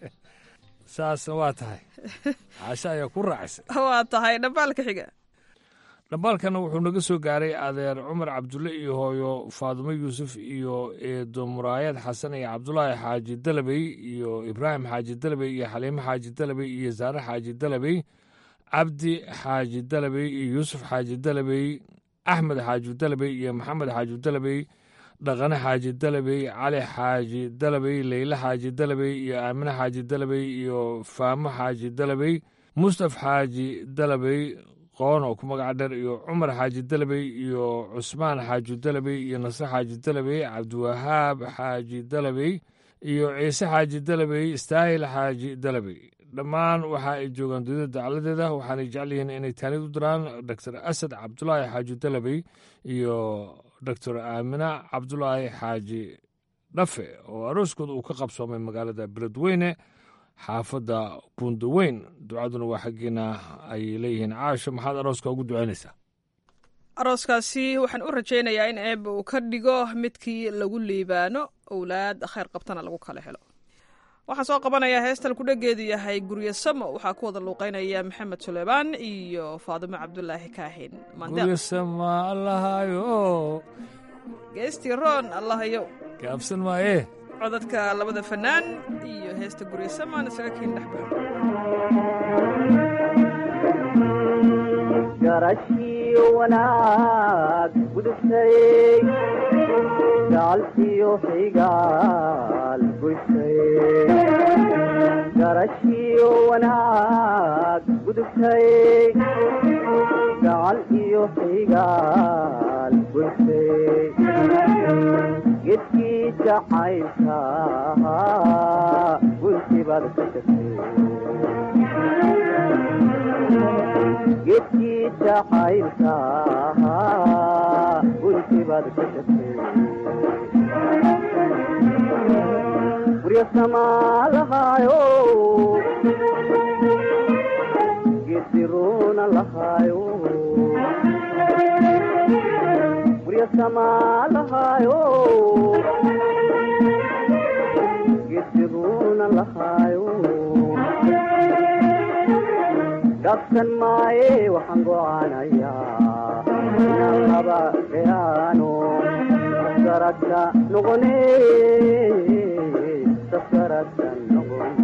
saasna waa tahay caasho ayaa ku raacisa waa tahay dhambaalka xiga dhambaalkana wuxuu naga soo gaaray adeer cumar cabdulle iyo hooyo faadumo yuusuf iyo eedo muraayad xasan iyo cabdulaahi xaaji dalabey iyo ibraahim xaaji dalabey iyo xaliimo xaaji dalabey iyo saare xaaji dalabey cabdi xaaji dalabey iyo yuusuf xaaji dalabey axmed xaaji dalabey iyo maxamed xaaji dalabey dhaqane xaaji dalabey cali xaaji dalabey leyle xaaji dalabey iyo aamine xaaji dalabey iyo faamo xaaji dalabey mustaf xaaji dalabey qoon oo ku magaca dheer iyo cumar xaaji dalabey iyo cusmaan xaaji dalabey iyo nasre xaaji dalabey cabdiwahaab xaaji dalabey iyo ciise xaaji dalabey istaahil xaaji dalabey dhammaan waxa ay joogaan dunida dacaladeeda waxaanay jecel yihiin inay taanid u diraan doctor asad cabdulaahi xaaji dalabey iyo doctor aamina cabdulaahi xaaji dhafe oo arooskooda uu ka qabsoomay magaalada beledweyne xaafadda buundaweyn ducaduna waa xaggeena ayay leeyihiin caasho maxaad arooska ugu ducaynaysaa arooskaasi waxaan u rajaynayaa in eebba uu ka dhigo midkii lagu liibaano owlaad khayr qabtana lagu kala helo waxaan soo qabanayaa heestan kudhageedu yahay guryo samo waxaa ku wada luuqeynaya maxamed suleymaan iyo faadimo cabdulaahi kaahin guryasama allahayo geestii roon allahayow gaabsan maayee codadka labada fanaan iyo heesta guryasamaan isaga kiin dhex garashiyo wanaag gudubtay gacalkiyo xigaal gushay garashiyo wanaag gudubtay gacal iyo xigaal gushay gedkii jacaylka gunti baad ka tagtay gedkii jacaylka gunti baad ka tagtay guryo samaalahaayo geediruuna lahaayo guryo samaalahaayo geediruuna lahayo gabsan maaye waxaan go'aanayaa inaan laba gayaano sasaradka noqone sasaradka noqone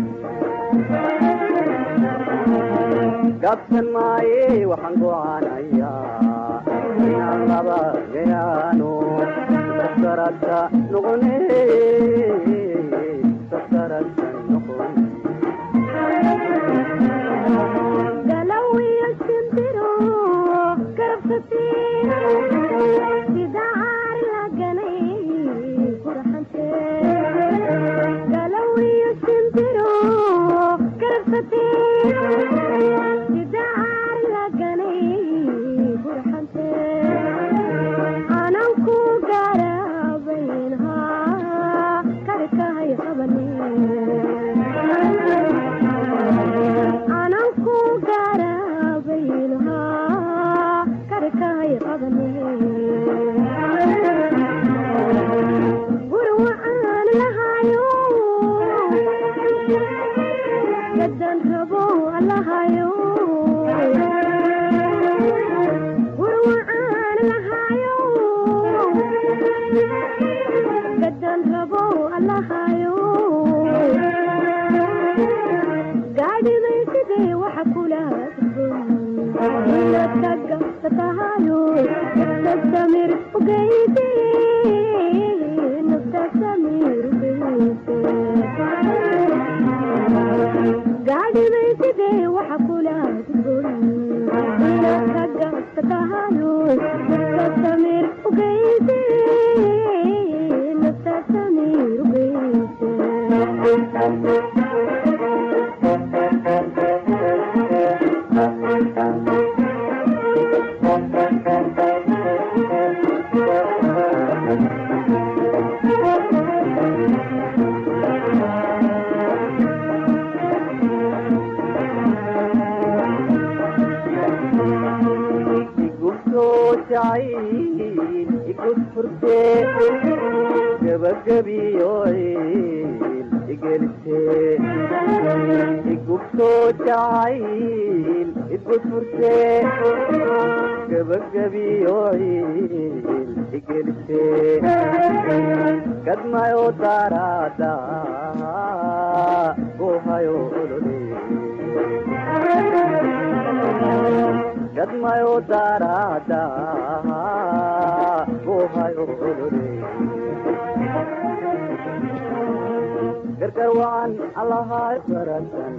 gabsan maaye waxaan go'aanayaa inaan laba gayaano sasaradka noqone sasaradka noqone galawiyo shimbiro garabsati sida caar laganay qurxante galawiyo shimbiro garabsati sida caar laganay qurxante ananku garabaynha karkahay qabane ananku garabaynha karkahay qabane gurwa aan lahayo gadan rabo lahayo gurwa aan lahayo gadan rabo lahayo gaadhiday sidee waxa kula taga tatahayo naftamir ugeyse naftasamir ugeyse gaadhiday sidee waxa kula taga tatahayo naftasamir ugeyse naftasamir igusoo jacayl igus furte gabagabiyoyl igelise igusoo jacayl igus furte gabagabiyoyl igelise gadmayo darada gohayo olole gadmayo darada gohayo olole gargar wacan allahay barasan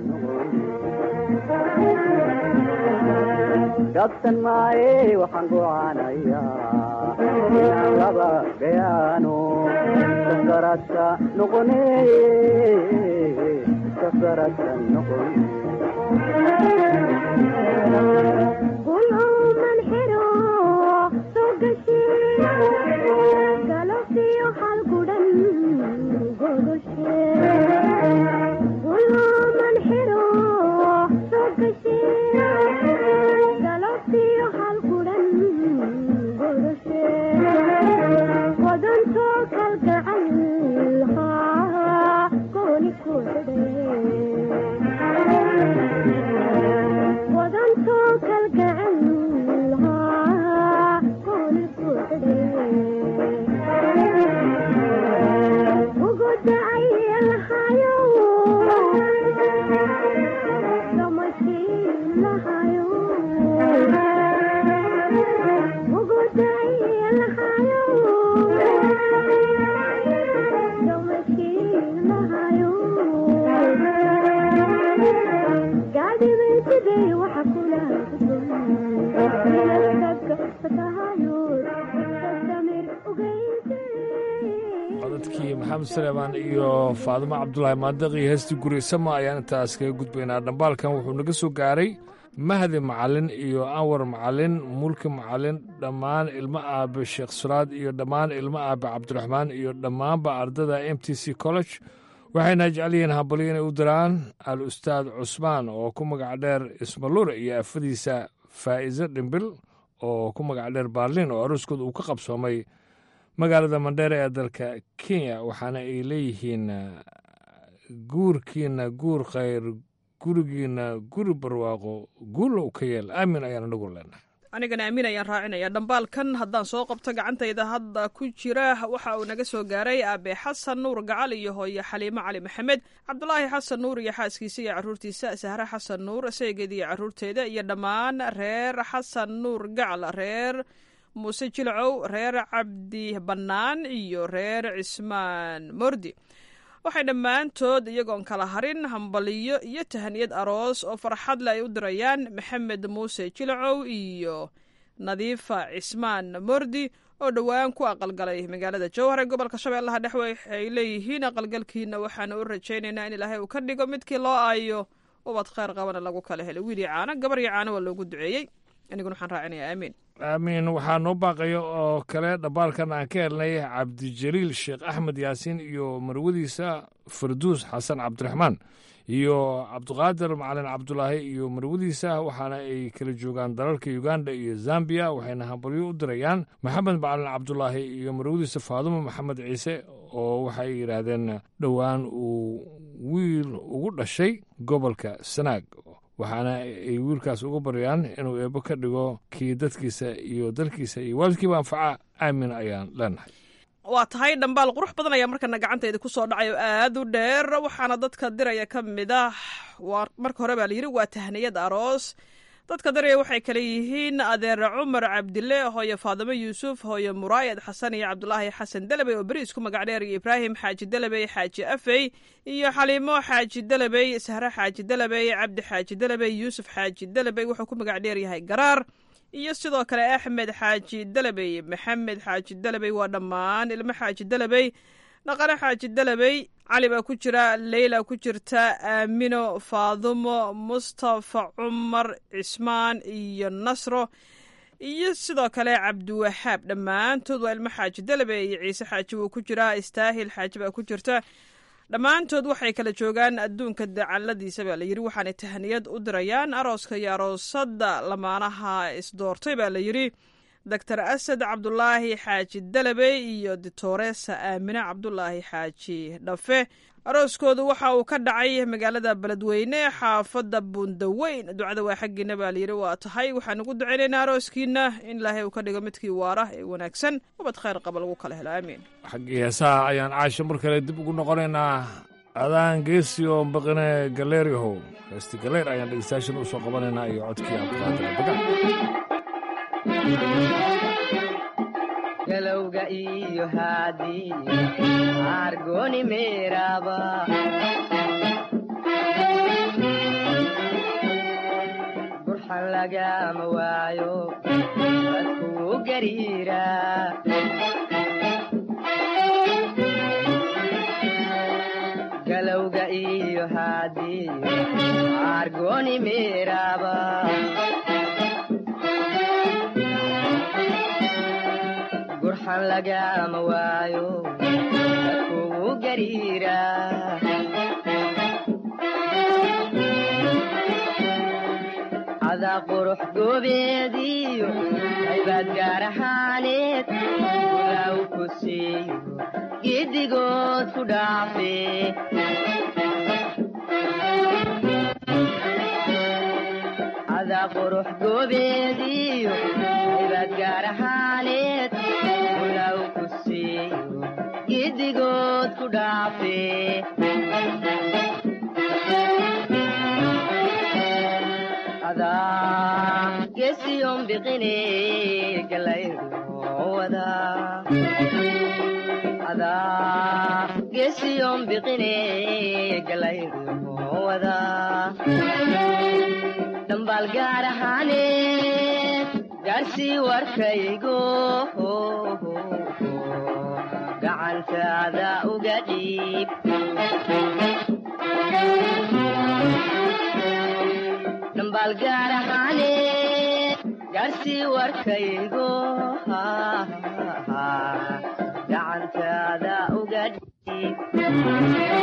gabsan maaye waxaan go'aanayaa inaan laba gayaano sasaradka noqone sasaradka noqone gulman xiro soo gashi galabtiyo hal gudhan gogoshe gulman xiro soo gashi galabtiyo hal gudhan gogoshe wadanto kalgacal haa gooni ku wadanto kalgacal haa gooni ku uguda ay lahayo damashiin lahayo uguda ay lahayo damashiin lahayo gaadhiday sidee waxa kula codadkii maxamed saleemaan iyo faadimo cabdulaahi maadiq iyo heestii guri sama ayaan intaas kaga gudbaynaa dhambaalkan wuxuu naga soo gaaray mahdi macalin iyo anwar macalin mulki macalin dhammaan ilmo aabe sheekh suraad iyo dhammaan ilmo aabe cabdiraxmaan iyo dhammaanba ardada m t c college waxayna jecel yihiin hambalyo inay u diraan al ustaad cusmaan oo ku magac dheer ismalure iyo afadiisa faa'iise dhimbil oo ku magac dheer baarlin oo aroskooda uu ka qabsoomay magaalada mandheere ee dalka kenya waxaana ay leeyihiin guurkiina guur khayr gurigiina guri barwaaqo guulow ka yeel aamin ayaan anagu leenahay anigana aamin ayaan raacinaya dhambaalkan haddaan soo qabto gacantayda hadda ku jira waxa uu naga soo gaaray aabe xasan nuur gacal iyo hooyo xaliimo cali maxamed cabdulaahi xasan nuur iyo xaaskiisa iyo caruurtiisa sahre xasan nuur saygeeda iyo caruurteeda iyo dhammaan reer xasan nuur gacal reer muuse jilcow reer cabdi bannaan iyo reer cismaan mordi waxay dhammaantood iyagoon kala harin hambaliyo iyo tahaniyad aroos oo farxad le ay u dirayaan maxamed muuse jilcow iyo nadiifa cismaan mordi oo dhowaan ku aqalgalay magaalada jowhar ee gobolka shabeellaha dhexe waxay leeyihiin aqalgalkiina waxaana u rajaynaynaa in ilaahay uu ka dhigo midkii loo aayo ubad kheyr qabana lagu kala helay wiil iyo caano gabar iyo caano waa loogu duceeyey aniguna waxaan raacinayaa aamiin aamiin waxaa noo baaqaya oo kale dhambaalkan aan ka helnay cabdijaliil sheekh axmed yaasiin iyo marwadiisa farduus xasan cabdiraxmaan iyo cabdiqaadir macalin cabdulaahi iyo marwadiisa waxaana ay kala joogaan dalalka uganda iyo zambiya waxayna hambalyo u dirayaan maxamed macalin cabdulaahi iyo marwadiisa faadumo maxamed ciise oo waxay yidhaahdeen dhowaan uu wiil ugu dhashay gobolka sanaag waxaana ay wiilkaas uga baryaan inuu eebbo ka dhigo kii dadkiisa iyo dalkiisa iyo waalidkiiba anfaca aamin ayaan leenahay waa tahay dhambaal qurux badan ayaa markana gacantayda ku soo dhacay oo aad u dheer waxaana dadka diraya ka mid ah waa marka hore baa layidhi waa tahniyad aroos dadka diraya waxay kale yihiin adeer cumar cabdile hooyo faadimo yuusuf hooyo muraayad xasan iyo cabdulaahi xasan delebey oo beri isku magac dheer iyo ibraahim xaaji delebey xaaji afey iyo xaliimo xaaji delebey sahre xaaji delebey cabdi xaaji delebey yuusuf xaaji delebey wuxuu ku magac dheer yahay garaar iyo sidoo kale axmed xaaji delebey maxamed xaaji delebey waa dhammaan ilmo xaaji delebey dhaqane xaaji delebey cali baa ku jira leyla ku jirta aamino faadumo mustafa cumar cismaan iyo nasro iyo sidoo kale cabdiwahaab dhammaantood waa ilmo xaaji delebey iyo ciise xaaji wuu ku jiraa istaahil xaaji baa ku jirta dhammaantood waxay kala joogaan adduunka dacaladiisa baa layidhi waxaanay tahniyad u dirayaan arooska iyo aroosadda lamaanaha isdoortay baa layidhi doctor asad cabdulaahi xaaji delebey iyo ditoresa aamine cabdulaahi xaaji dhafe arooskoodu waxa uu ka dhacay magaalada beledweyne xaafadda buundaweyn ducada waa xaggiina baa layidhi waa tahay waxaan ugu ducaynaynaa arooskiina in ilaahay uu ka dhigo midkii waara ee wanaagsan ubad khayr qaba lagu kala helo aamiin xaggii heesaha ayaan caasho mar kale dib ugu noqonaynaa adaan geesi oo baqine galeeryahow heesti galeer ayaan dhegeystayaashan u soo qabanaynaa iyo codkii abduqaadir galowga iyo haadii argoni meeraba burxan lagama waayo dadkuu gariira galowga iyo haadii argoni meeraba burxan lagama waayo dadkugu gariira cadaa qurux goobeediyo haybaad gaar ahaaneed ulaaw ku siiyo giddigood ku dhaafe cadaa qurux goobeediyo haybaad gaar ahaaneed ulaaw ku siiyo giddigood ku dhaafe adaa gesiyon biqine galayruwada adaa gesiyon biqine galayruwada dhambaal gaar ahaane gaarsii warkaygo gacantaada uga dhiib dhambaal gaar ahaane gaarsii warkaygo gacantaada uga dhiib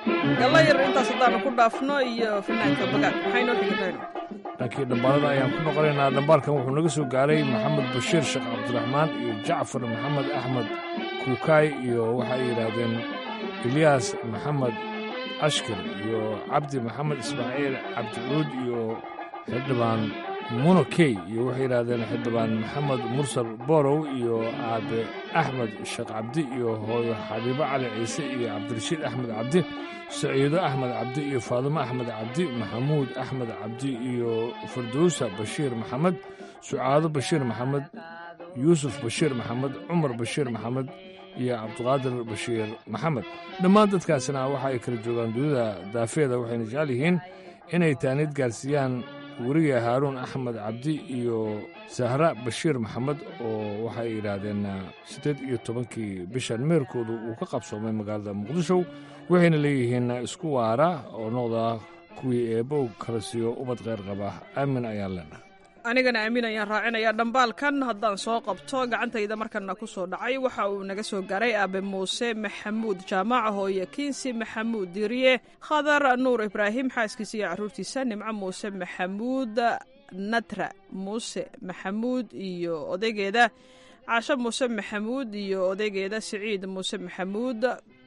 gallayar intaas haddaanu ku dhaafno iyo fanaanka bagaad maxay noo xigi ibraahim dhankii dhambaalada ayaan ku noqonaynaa dhambaalkan wuxuu naga soo gaaray maxamed bashiir sheekh cabdiraxmaan iyo jacfar maxamed axmed kuukaay iyo waxay yidhaahdeen ilyaas maxamed ashkir iyo cabdi maxamed ismaaciil cabdicuud iyo xildhibaan munokey iyo waxay yidhaahdeen xildhibaan maxamed mursal borow iyo aabe axmed sheekh cabdi iyo hooyo xabiibo cali ciise iyo cabdirashiid axmed cabdi saciido axmed cabdi iyo faadimo axmed cabdi maxamuud axmed cabdi iyo firdowsa bashiir maxamed sucaado bashiir maxamed yuusuf bashiir maxamed cumar bashiir maxamed iyo cabdiqaadir bashiir maxamed dhammaan dadkaasina waxa ay kala joogaan dunida daafeeda waxayna jecel yihiin inay taanid gaarsiiyaan weriga haaruun axmed cabdi iyo sahra bashiir maxamed oo waxay yidhaahdeen siddeed iyo tobankii bishan meerkoodu uu ka qabsoomay magaalada muqdisho waxayna leeyihiin isku waara oo noqda kuwii eebbow kala siiyo ubad kheyr qaba aamin ayaan leenahay anigana aamin ayaan raacinayaa dhambaalkan haddaan soo qabto gacantayda markana ku soo dhacay waxa uu naga soo gaaray aabe muuse maxamuud jaamaca hooye kiinsi maxamuud diiriye khadar nuur ibraahim xaaskiisa iyo carruurtiisa nimco muuse maxamuud natra muuse maxamuud iyo odaygeeda caasho muuse maxamuud iyo odaygeeda siciid muuse maxamuud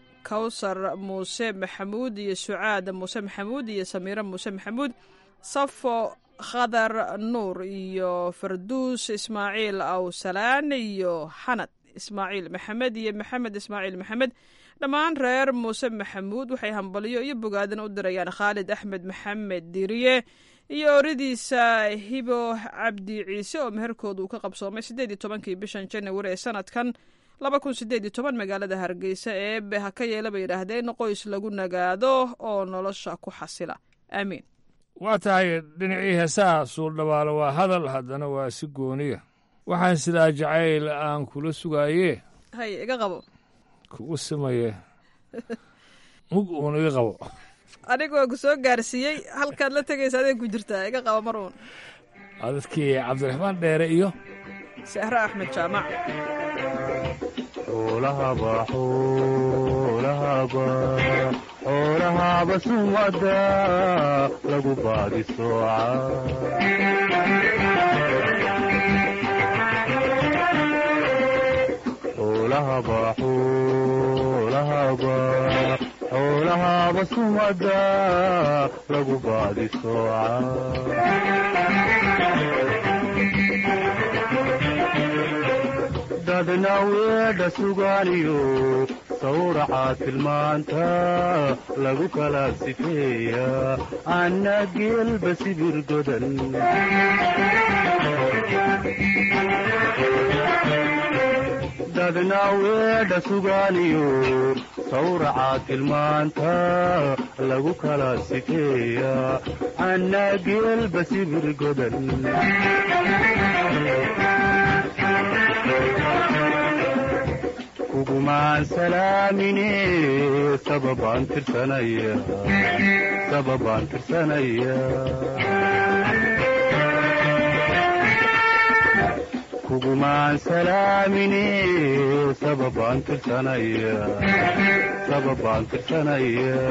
kawsar muuse maxamuud iyo sucaad muuse maxamuud iyo samiiro muuse maxamuud safo khadar nuur iyo farduus ismaaciil awsalaan iyo xanad ismaaciil maxamed iyo maxamed ismaaciil maxamed dhammaan reer muuse maxamuud waxay hambalyo iyo bogaadin u dirayaan khaalid axmed maxamed diriye iyo oridiisa hibo cabdi ciise oo meherkooda uu ka qabsoomay siddeed iyo tobankii bishan janawari ee sanadkan laba kun siddeed iyo toban magaalada hargeysa eebe ha ka yeela bay yidhaahdeen qoys lagu nagaado oo nolosha ku xasila aamiin waa tahay dhinacii heesaha suuldhabaalo waa hadal haddana waa si gooniya waxaan sidaa jacayl aan kula sugaaye hay iga qabo kugu simaye mug uun iga qabo anigoo ku soo gaarsiiyey halkaad la tegaysa adee ku jirtaa iga qabo mar uun dadkii cabdiraxmaan dheere iyo sahre axmed jaamac xoolahaba xoolahaba xoolahaba sumada lagu baadi sooca xoolahaba xoolahaba xoolahaba sumada lagu baadi sooca dadna weedha sugaaniyo sawraca tilmaanta lagu kala sifeeya anna geelba sibir godan dadna weedha sugaaniyo sawraca tilmaanta lagu kala sifeeya anna geelba sibir godan kugumaan salaamine sababaan tirsanaya sababaan tirsanaya kugumaan salaamine sababaan tirsanaya sababaan tirsanaya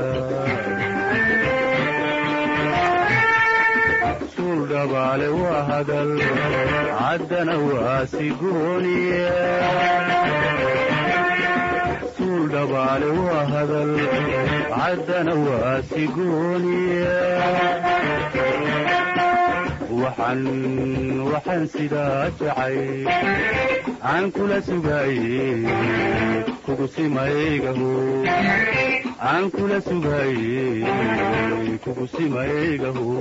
suul dhabaale waa hadal caddana waa sigooniye dhabaale waa hadal caddana waa sigooniye waxaan waxaan sidaa jacay aan kula sugaaye kugu simaygaho aan kula sugaaye kugu simaygaho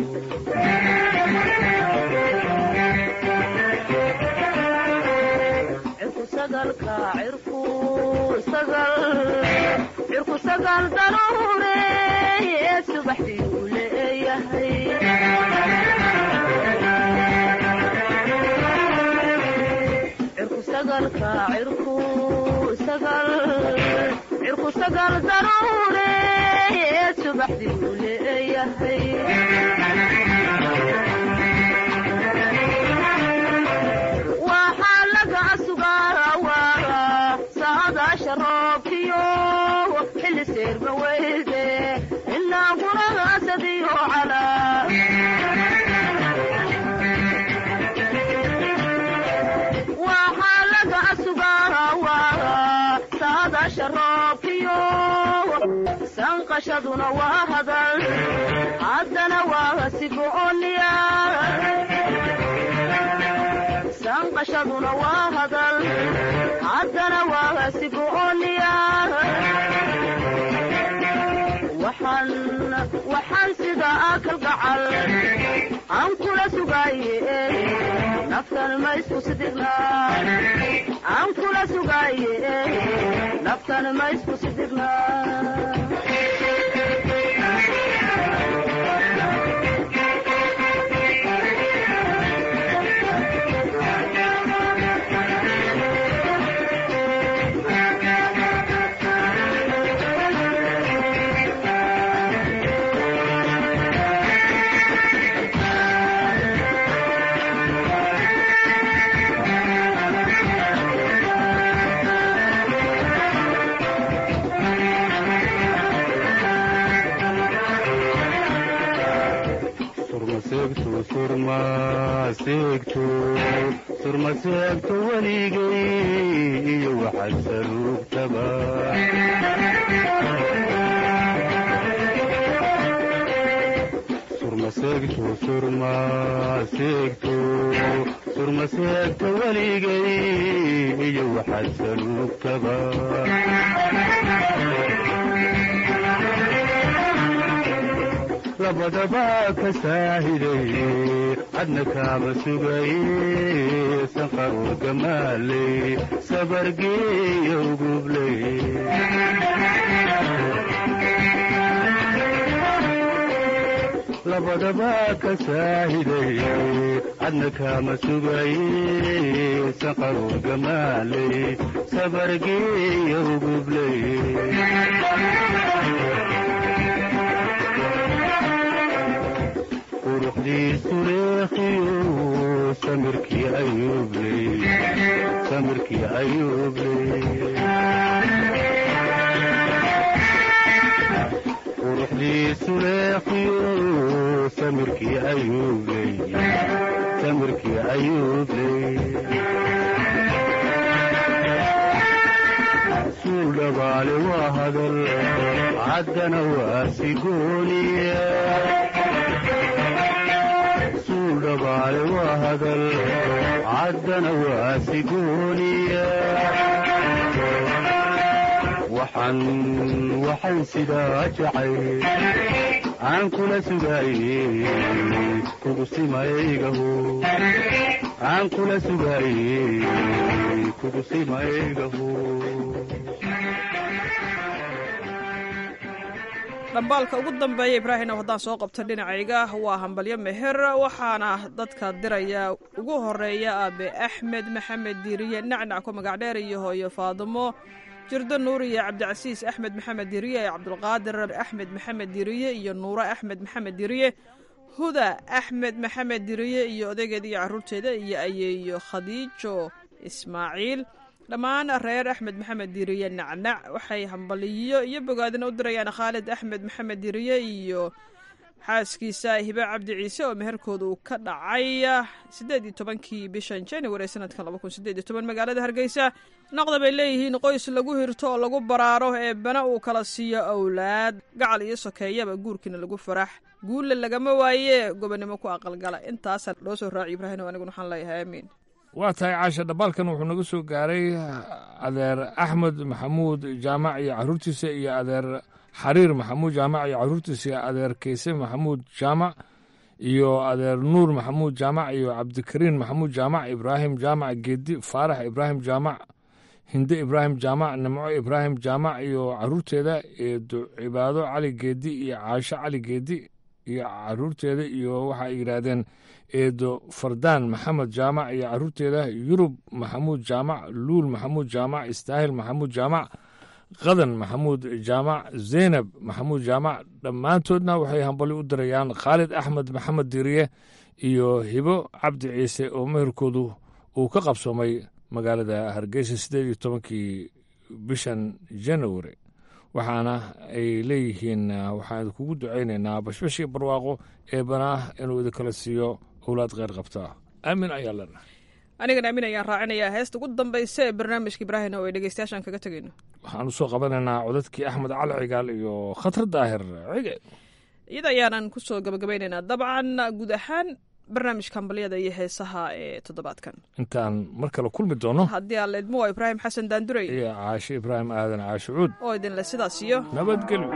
cirku sagal daruureeye subaxdii uu leeyahay cirku sagalka cirku sagal cirku sagal daruureeye subaxdii uu leeyahay waxaa laga sugaa waara saadaasha roobkiyo xilli seerma weyde inaan guragaasadiyo calaa waxaa laga sugaawaa saadaasha roobkiyo sanqashaduna waa hadal haddana waa sigooniya sanqashaduna waa hadal haddana waa sigooniya waxaan waxaan sida akal gacal aan kula sugaaye naftan ma isku sidigna aan kula sugaaye naftan ma isku sidigna surmaseegto surmaseegto surmaseegto weligay iyo waxaad saruugtaba surmaseegto surmaseegto surmaseegto weligay iyo waxaad saruugtaba labadaba ka saahiday cadna kaama sugaye sanqaruu gamaaley sabargeeyo gubley labadaba ka saahiday cadna kaama sugaye sanqaruu gamaaley sabargeeyo gubley quruxdiisu leekhiyo samirkii ayuubley samirkii ayuubley quruxdiisu leekhiyo samirkii ayuubley samirkii ayuubley suul dhabaale waa hadal caddana waa sigooniya dhabaale waa hadal caddana waa sigooniya waxaan waxaan sidaa jacay aan kula sugaaye kugu simaygaho aan kula sugaaye kugu simaygaho dhambaalka ugu dambeeya ibraahim ow haddaan soo qabto dhinacayga waa hambalyo meher waxaana dadka diraya ugu horeeya aabe axmed maxamed diiriye nacnac ku magac dheer iyo hooyo faadimo jirdo nuur iyo cabdicasiis axmed maxamed diiriye iyo cabdulqaadir axmed maxamed diiriye iyo nuuro axmed maxamed diiriye huda axmed maxamed diiriye iyo odaygeeda iyo caruurteeda iyo ayeeyo khadiijo ismaaciil dhammaan reer axmed maxamed diiriye nacnac waxay hambaliyo iyo bogaadina u dirayaan khaalid axmed maxamed diiriye iyo xaaskiisa hibe cabdi ciise oo meherkooda uu ka dhacay siddeed iyo tobankii bishan january ee sanadkan laba kun sideed iyo toban magaalada hargeysa noqda bay leeyihiin qoys lagu hirto oo lagu baraaro ee bana uu kala siiyo awlaad gacal iyo sokeeyaba guurkiina lagu farax guulle lagama waaye gobonimo ku aqalgala intaasa loo soo raaciy ibraahim aniguna waxaan leeyahay aamiin waa tahay caasha dhambaalkan wuxuu naga soo gaaray adeer axmed maxamuud jaamac iyo caruurtiisa iyo adeer xariir maxamuud jaamac iyo caruurtiisa iyo adeer keyse maxamuud jaamac iyo adeer nuur maxamuud jaamac iyo cabdikariin maxamuud jaamac ibraahim jaamac geedi faarax ibraahim jaamac hinde ibraahim jaamac nimco ibraahim jaamac iyo caruurteeda eedo cibaado cali geedi iyo caasho cali geedi iyo caruurteeda iyo waxa ay yidhaahdeen eedo fardaan maxamed jaamac iyo caruurteeda yurub maxamuud jaamac luul maxamuud jaamac istaahil maxamuud jaamac qadan maxamuud jaamac zeynab maxamuud jaamac dhammaantoodna waxay hambali u dirayaan khaalid axmed maxamed diriye iyo hibo cabdi ciise oo meherkoodu uu ka qabsoomay magaalada hargeysa siddeed iyo tobankii bishan january waxaana ay leeyihiin waxaan idinkugu ducaynaynaa bashbash iyo barwaaqo eebanaa inuu idinkala siiyo owlaad kheyr qabtaa aamin ayaa lena anigana aamin ayaan raacinayaa heesta ugu dambaysa ee barnaamijka ibraahim oo ay dhegeystayaashaan kaga tegayno waxaan usoo qabanaynaa codadkii axmed cali cigaal iyo khatar daahir cige iyada ayaanan kusoo gabagabaynaynaa dabcan guud ahaan barnaamijka hambalyada iyo heesaha ee toddobaadkan intaan mar kale kulmi doono haddii aan leedmo waa ibraahim xasan daanduray iyo caashe ibraahim aadan caashe cuud oo idinle sidaas iyo nabadgelyo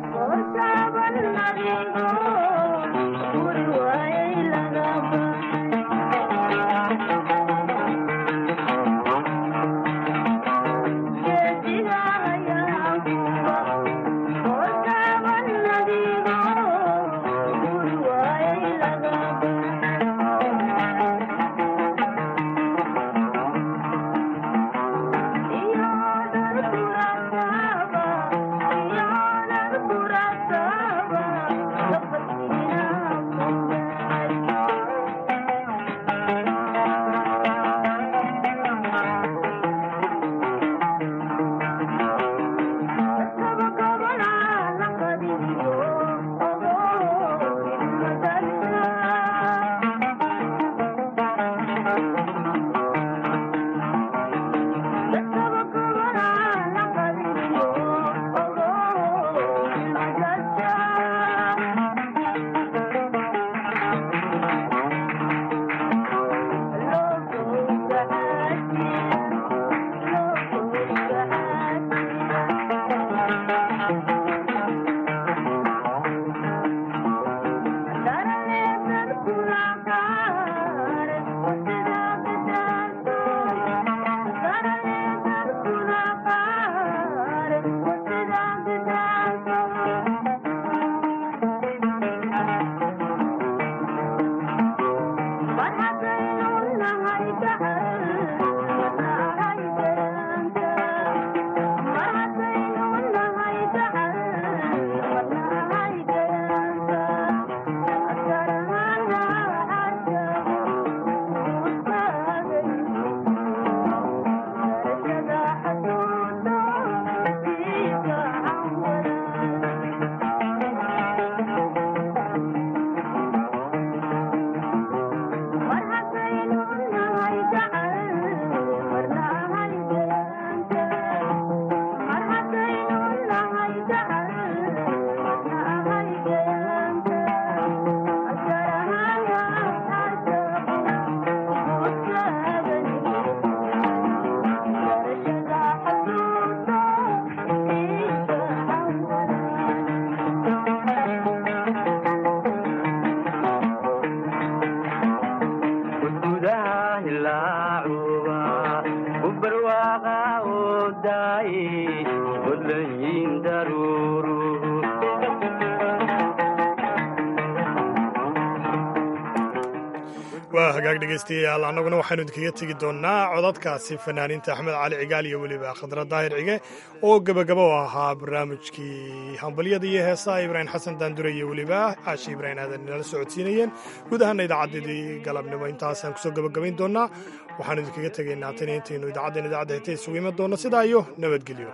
waa hagaag dhegaystayaal annaguna waxaynu idinkaga tegi doonnaa codadkaasi fanaaniinta axmed cali cigaal iyo weliba khadra daahir cige oo gebagaba u ahaa barnaamijkii hambalyada iyo heesaha ibraahim xasan daandure iyo weliba caashi ibraahim aadan inala socodsiinayeen guud ahaana idaacaddii galabnimo intaasaan kusoo gebagabayn doonnaa waxaanu idinkaga tegaynaa tan intaynu idaacaddan idaacadda hete isugu iman doonno sidaa iyo nabadgelyo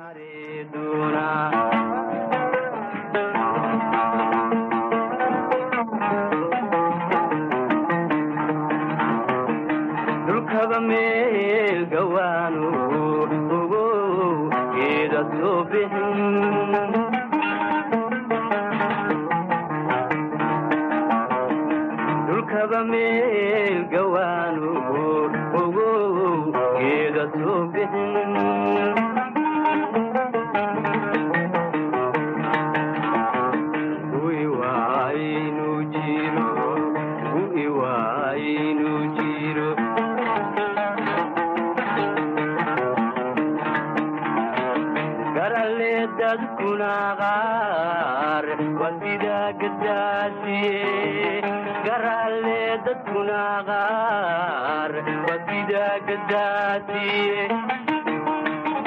dulkaba meel gawaanu ogow geeda soo bixin dulkaba meel gawaanu ogow geeda soo bixin Ui waaynu jiro, ui waaynu jiro. Garalle dadkuna qaar waa sida gadaasiye. Garalle dadkuna qaar waa sida gadaasiye.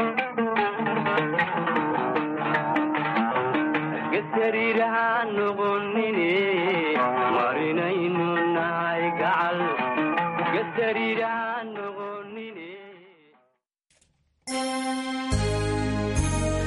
Gesariiraha noqon